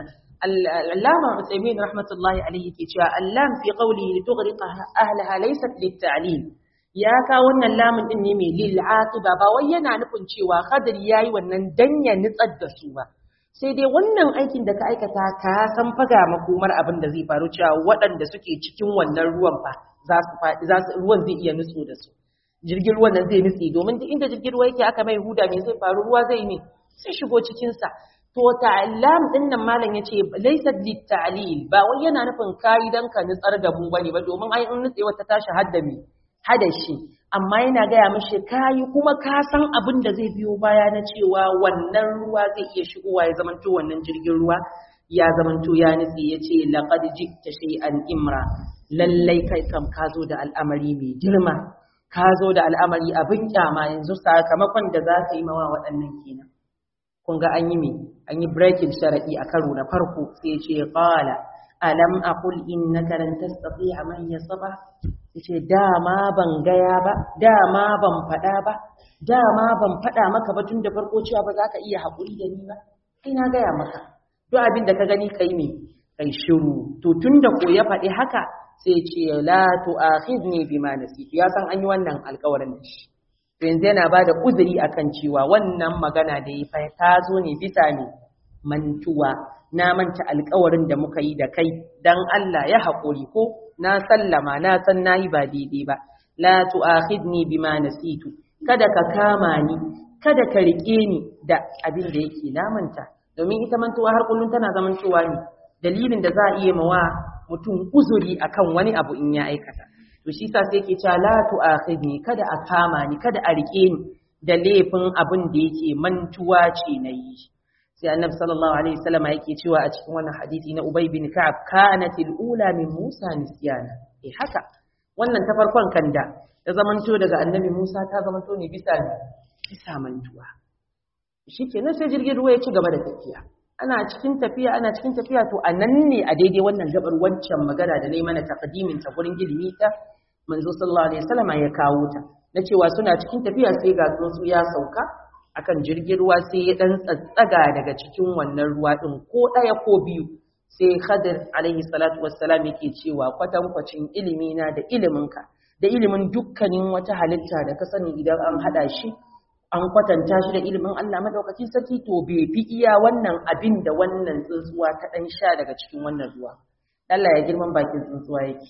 Allama Uthaymeen rahmatullahi alayhi ke cewa allam fi qawli litughriqa ahlaha laysat lit-ta'lil ya ka wannan lamun din ne mai lil aqiba ba wai yana nufin cewa Khadir yayi wannan dan ya nitsar da su ba sai dai wannan aikin da ka aikata ka san faga makomar abin da zai faru cewa waɗanda suke cikin wannan ruwan fa za su faɗi za su ruwan zai iya nutso da su jirgin ruwan nan zai nutse domin duk inda jirgin ruwa yake aka mai huda me zai faru ruwa zai ne sai shigo cikin sa to ta'allam din nan malam yace laysa lit-ta'lil ba wai yana nufin kai dan ka nutsar da mu bane ba domin ai in nutse wata tashi hadda me hada shi amma yana gaya mashi kayi kuma ka san abin da zai biyo baya na cewa wannan ruwa zai iya shigowa ya zamanto wannan jirgin ruwa ya zamanto ya nutse ya ce laqad jikta shay'an imra lallai kai kam ka zo da al'amari mai girma ka zo da al'amari abin kyama yanzu sakamakon da za ka yi mawa waɗannan kenan kun ga an yi me an yi breaking sharadi a karo na farko sai ya ce qala alam aqul innaka lan tastati'a man yasba yace dama ban gaya ba dama ban faɗa ba dama ban faɗa maka ba tun da farko cewa ba za ka iya haƙuri da ni ba kai na gaya maka duk abin da ka gani kai me kai shiru to tun da ko ya faɗi haka sai ce la tu'akhidni bima nasitu ya san an yi wannan alƙawarin da shi to yanzu yana ba da uzuri akan cewa wannan magana da ya fa ta zo ne bisa ne mantuwa na manta alƙawarin da muka yi da kai dan Allah ya haƙuri ko na sallama na san nayi ba daidai ba la tu'akhidni bima nasitu kada ka kama ni kada ka rike ni da abin da yake namanta domin ita mantuwa har kullun tana zamantowa ne dalilin da za a iya mawa mutum uzuri akan wani abu in ya aikata to shi sa sai yake cewa la tu'akhidni kada a kama ni kada a rike ni da laifin abin da yake mantuwa ce na yi sai annabi sallallahu alaihi wasallam yake cewa a cikin wannan hadisi na Ubay bin Ka'ab kanatil ula min Musa nisyana eh haka wannan ta farkon kanda ta zamanto daga annabi Musa ta zamanto ne bisa bisa mantuwa shikenan sai jirgin ruwa ya ci gaba da tafiya ana cikin tafiya ana cikin tafiya to anan ne a daidai wannan gabar wancan magana da nayi mana taqdimin ta gurin ilimi ta manzo sallallahu alaihi wasallam ya kawo ta na cewa suna cikin tafiya sai ga tsuntsu ya sauka akan jirgin ruwa sai ya dan tsatsaga daga cikin wannan ruwa din ko daya ko biyu sai Khadir alaihi salatu wassalam yake cewa kwatankwacin ilimi na da iliminka da ilimin dukkanin wata halitta da ka sani idan an hada shi an kwatanta shi da ilimin Allah madaukakin sarki to bai fi iya wannan abin da wannan tsuntsuwa ta dan sha daga cikin wannan ruwa Allah ya girman bakin tsuntsuwa yake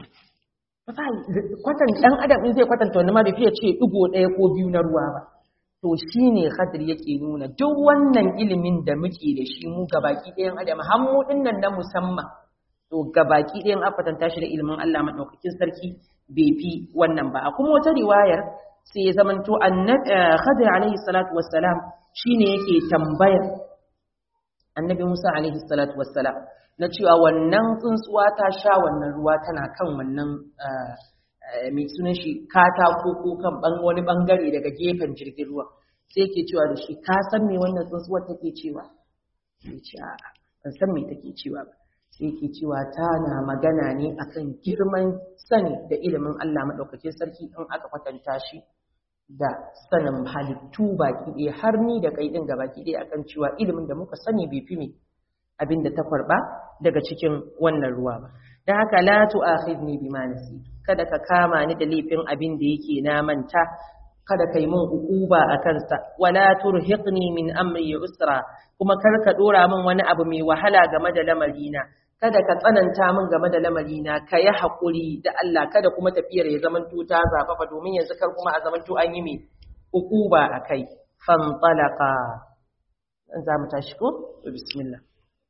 kwatan dan adam in zai kwatanta wani ma bai fiye ce digo ɗaya ko biyu na ruwa ba to shine Khadir yake nuna duk wannan ilimin da muke da shi mu gabaki ɗayan adam har mu dinnan na musamman to gabaki ɗayan afatanta shi da ilimin Allah madaukakin sarki bai fi wannan ba a kuma wata riwayar sai ya zamanto annabi Khadir alaihi salatu wassalam shine yake tambayar annabi Musa alaihi salatu wassalam na cewa wannan tsuntsuwa ta sha wannan ruwa tana kan wannan mai sunan shi katako ko kan wani bangare daga gefen jirgin ruwa sai yake cewa da shi ka san me wannan tsuntsuwar take cewa sai ce a'a ban san me take cewa ba sai yake cewa tana magana ne akan girman sani da ilimin Allah madaukakin sarki in aka kwatanta shi da sanin halittu baki ɗaya har ni da kai ɗin baki ɗaya akan cewa ilimin da muka sani bai fi me abin da ta kwarba daga cikin wannan ruwa ba dan haka la tu'akhidni bima nasitu kada ka kama ni da laifin abin da yake na manta kada kai mun ukuba a kansa wala turhiqni min amri usra kuma kar ka dora min wani abu mai wahala game da lamarina kada ka tsananta min game da lamarina ka yi haƙuri da Allah kada kuma tafiyar ya zamanto ta zafafa domin yanzu kar kuma a zamanto an yi mai ukuba a kai fantalaka za mu tashi ko bismillah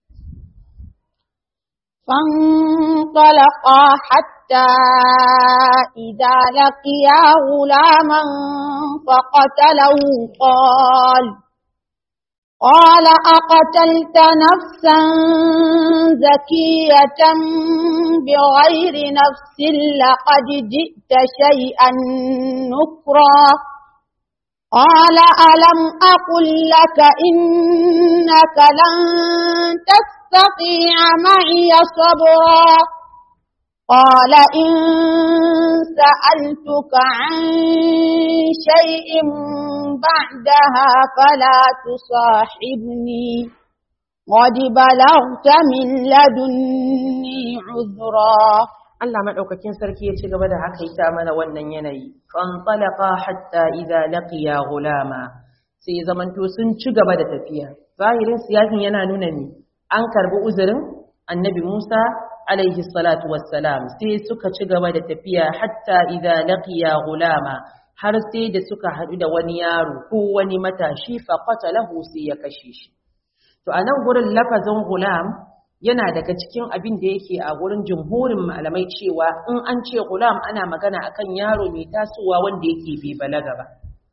فانطلقا حتى إذا لقيا غلاما فقتله قال قال أقتلت نفسا زكية بغير نفس لقد جئت شيئا نكرا قال ألم أقل لك إنك لن تستطيع معي صبرا قال إن سألتك عن شيء بعدها فلا تصاحبني قد بلغت من لدني عذرا Allah madaukakin sarki ya ci gaba da haka ita mana wannan yanayi fanṭalaqa hatta idza laqiya ghulama sai zamanto sun ci gaba da tafiya zahirin siyasin yana nuna ne an karbi uzurin annabi Musa alaihi salatu wassalam sai suka ci gaba da tafiya hatta idza laqiya ghulama har sai da suka haɗu da wani yaro ko wani matashi fa qatalahu sai ya kashe shi to anan gurin lafazin gulam yana daga cikin abin da yake a gurin jumhurin malamai cewa in an ce gulam ana magana akan yaro mai tasowa wanda yake bai balaga ba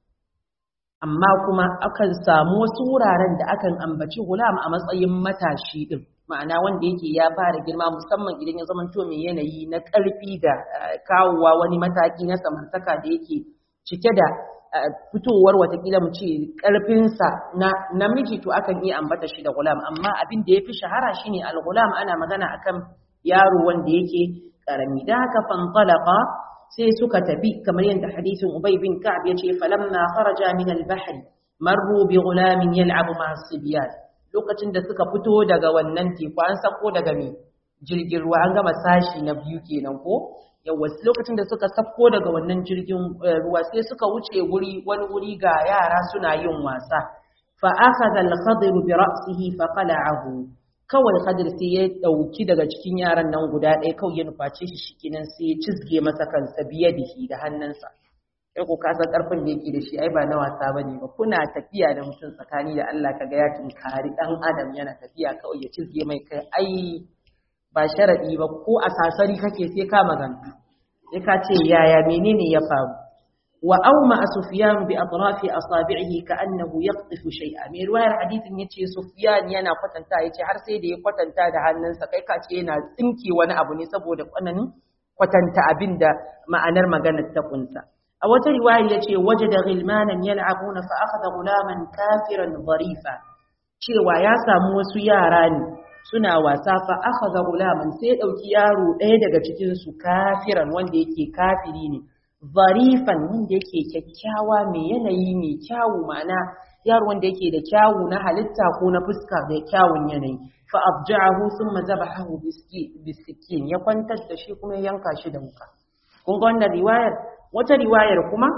amma kuma akan samu wasu wuraren da akan ambaci gulam a matsayin matashi din ma'ana wanda yake ya fara girma musamman idan ya zamanto mai yanayi na ƙarfi da kawowa wani mataki na samartaka da yake cike da fitowar watakila mu ce ƙarfinsa na namiji to akan iya ambata shi da gulam amma abin da ya fi shahara shine al-gulam ana magana akan yaro wanda yake ƙarami da haka fanṭalaqa sai suka tafi kamar yadda hadisin Ubay bin Ka'ab yace falamma kharaja min al-bahr marru bi ghulamin yal'abu ma'a sibyan lokacin da suka fito daga wannan teku an sako daga me jirgin ruwa an gama sashi na biyu kenan ko yawa lokacin da suka sako daga wannan jirgin ruwa sai suka wuce wuri wani wuri ga yara suna yin wasa fa akhadha al-khadir bi ra'sihi fa qala'ahu kawai khadir sai ya dauki daga cikin yaran nan guda ɗaya kawai ya nuface shi shikenan sai ya cizge masa kansa biyadihi da hannunsa sai ko ka san karfin da yake da shi ai ba na wasa bane ba kuna tafiya da mutum tsakani da Allah kaga ya tunkari dan adam yana tafiya kawai ya cizge mai kai ai ba sharadi ba ko a sasari kake sai ka magana sai ka ce yaya menene ya faru wa auma sufyan bi atrafi asabi'ihi ka'annahu yaqtifu shay'a mai ruwayar hadithin yace sufyan yana kwatanta yace har sai da ya kwatanta da hannunsa kai ka ce yana tsinke wani abu ne saboda kwananin kwatanta abin da ma'anar maganar ta kunsa a wata riwaya yace wajada ghilmanan yal'abuna fa akhadha gulaman kafiran dharifa cewa ya samu wasu yara ne suna wasa fa akhadha gulaman sai ya dauki yaro ɗaya daga cikin su kafiran wanda yake kafiri ne zarifan wanda yake kyakkyawa mai yanayi mai kyawu ma'ana yaro wanda yake da kyawu na halitta ko na fuska da kyawun yanayi fa abja'ahu thumma zabahahu bisikin ya kwantar da shi kuma ya yanka shi da wuka kun ga wannan riwayar wata riwayar kuma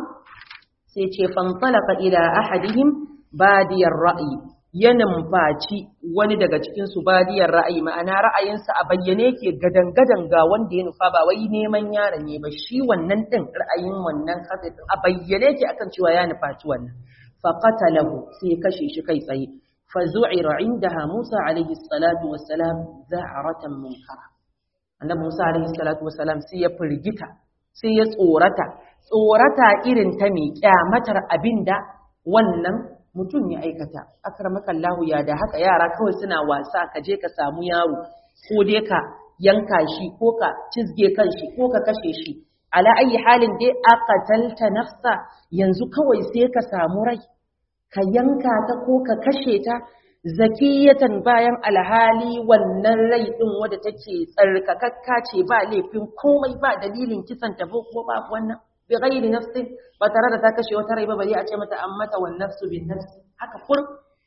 sai ce fantalaka ila ahadihim badiyar ra'yi ya numfaci wani daga cikin su badiyar ra'ayi ma'ana ra'ayinsa a bayyane yake gadan-gadan ga wanda ya nufa ba wai neman yaron ne ba shi wannan din ra'ayin wannan hadin a bayyane yake akan cewa ya nufaci wannan fa qatalahu sai kashe shi kai tsaye fa zu'ira indaha Musa alaihi salatu wassalam za'ratan munkara annabi Musa alaihi salatu wassalam sai ya firgita sai ya tsorata tsorata irin ta mai kyamatar abinda wannan mutum ya aikata akramakallahu ya da haka yara kawai suna wasa ka je ka samu yaro ko dai ka yanka shi ko ka cizge kan shi ko ka kashe shi ala ayi halin dai aqatalta nafsa yanzu kawai sai ka samu rai ka yanka ta ko ka kashe ta zakiyatan bayan alhali wannan rai din wadda take tsarkakakka ce ba laifin komai ba dalilin kisan ta ko ba wannan bi ghairi nafsin ba tare da ta kashe wata rai ba bari a ce mata an mata wan nafsu bin nafs haka fur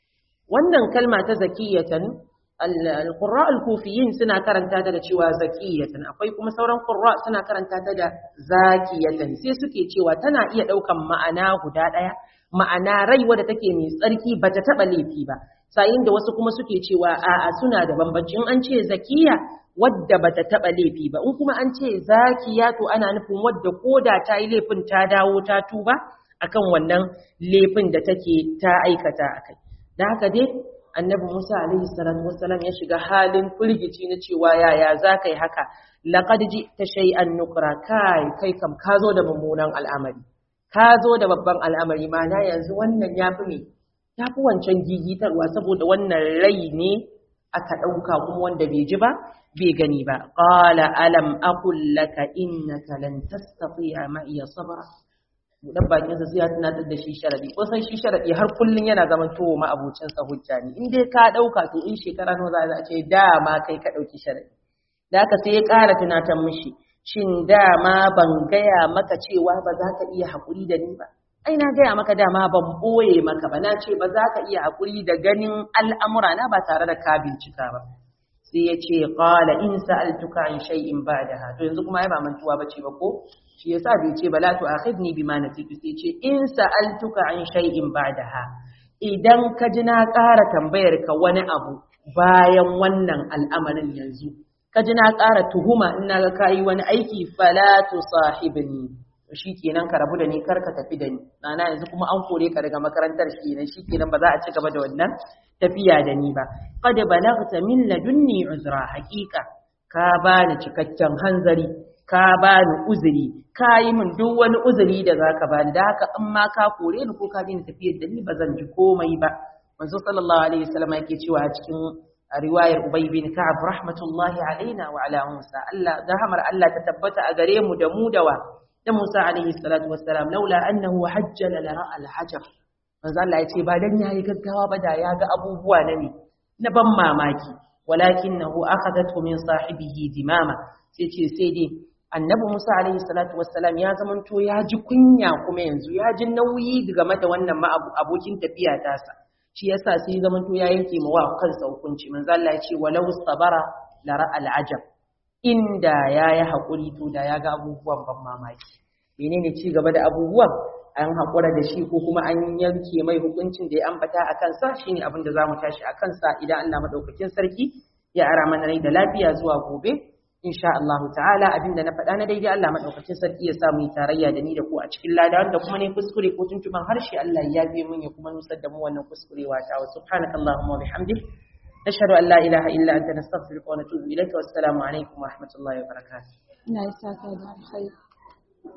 wannan kalma ta zakiyatan al-qurra al-kufiyin suna karanta ta da cewa zakiyatan akwai kuma sauran qurra suna karanta ta da zakiyatan sai suke cewa tana iya daukan ma'ana guda daya ma'ana rai wadda take mai tsarki bata taba laifi ba sayin da wasu kuma suke cewa a'a suna da bambanci in an ce zakiya wadda bata taba laifi ba in kuma an ce zakiya to ana nufin wadda koda ta yi laifin ta dawo ta tuba akan wannan laifin da take ta aikata akai da haka dai annabi Musa alaihi salatu wassalam ya shiga halin firgici na cewa yaya za ka yi haka laqad ta shay'an nukra kai kai kam ka zo da mummunan al'amari ka zo da babban al'amari mana yanzu wannan yafi ne yafi wancan gigitarwa saboda wannan rai ne aka ɗauka kuma wanda bai ji ba bai gani ba qala alam aqul laka innaka lan tastati'a ma iya sabra budan bakin sa sai ya tunatar da shi sharadi ko san shi sharadi har kullun yana zaman towo ma abocin sa hujja ne in dai ka dauka to in shekara nawa za a ce dama kai ka dauki sharadi da haka sai ya ƙara tunatar mishi shin dama ban gaya maka cewa ba za ka iya haƙuri da ni ba ai na gaya maka dama ban ɓoye maka ba na ce ba za ka iya haƙuri da ganin al'amura na ba tare da ka bincika ba sai ya ce qala in sa'altuka an shay'in ba'daha to yanzu kuma ai ba mantuwa bace ba ko shi yasa bai ce bala tu akhidni bima nasitu sai ce in sa'altuka an shay'in ba'daha idan ka ji na ƙara tambayar ka wani abu bayan wannan al'amarin yanzu ka ji na ƙara tuhuma in na ga kayi wani aiki fala tu sahibni shi kenan ka rabu da ni kar ka tafi da ni nana yanzu kuma an kore ka daga makarantar shi kenan shi kenan ba za a ci gaba da wannan tafiya da ni ba qad balaghta min ladunni uzra haqiqa ka bani cikakken hanzari ka bani uzuri ka yi min duk wani uzuri da zaka bani da haka in ma ka kore ni ko ka bi ni tafiyar da ni ba zan ji komai ba manzo sallallahu alaihi wasallam yake cewa a cikin riwayar ubay bin ka'ab rahmatullahi alaina wa ala musa Allah rahmar Allah ta tabbata a gare mu da mu da wa da Musa alaihi salatu wassalam laula annahu hajjala la ra'a al-hajar manzo Allah ya ce ba dan yayi gaggawa ba da ya ga abubuwa na ne na ban mamaki walakinahu akhadathu min sahibihi dimama sai ce sai dai annabi Musa alaihi salatu wassalam ya zamanto ya ji kunya kuma yanzu ya ji nauyi game da wannan ma abokin tafiya tasa shi yasa sai zamanto ya yanke ma wa kansa hukunci manzo Allah ya ce walau sabara la ra'a al-ajab inda ya yi haƙuri to da ya ga abubuwan ban mamaki menene ci gaba da abubuwan an haƙura da shi ko kuma an yanke mai hukuncin da ya ambata a kansa shine abin da za mu tashi a kansa idan Allah maɗaukakin sarki ya ara mana rai da lafiya zuwa gobe insha Allah ta'ala abin da na faɗa na daidai Allah maɗaukakin sarki ya sa mu yi tarayya da ni da ku a cikin lada wanda kuma ne kuskure ko tuntuban harshe Allah ya yafe mun ya kuma nusar da mu wannan kuskurewa ta wa subhanakallahumma wa bihamdik نشهد أن لا إله إلا أنت نستغفرك ونتوب إليك والسلام عليكم ورحمة الله وبركاته. لا يساك الله خير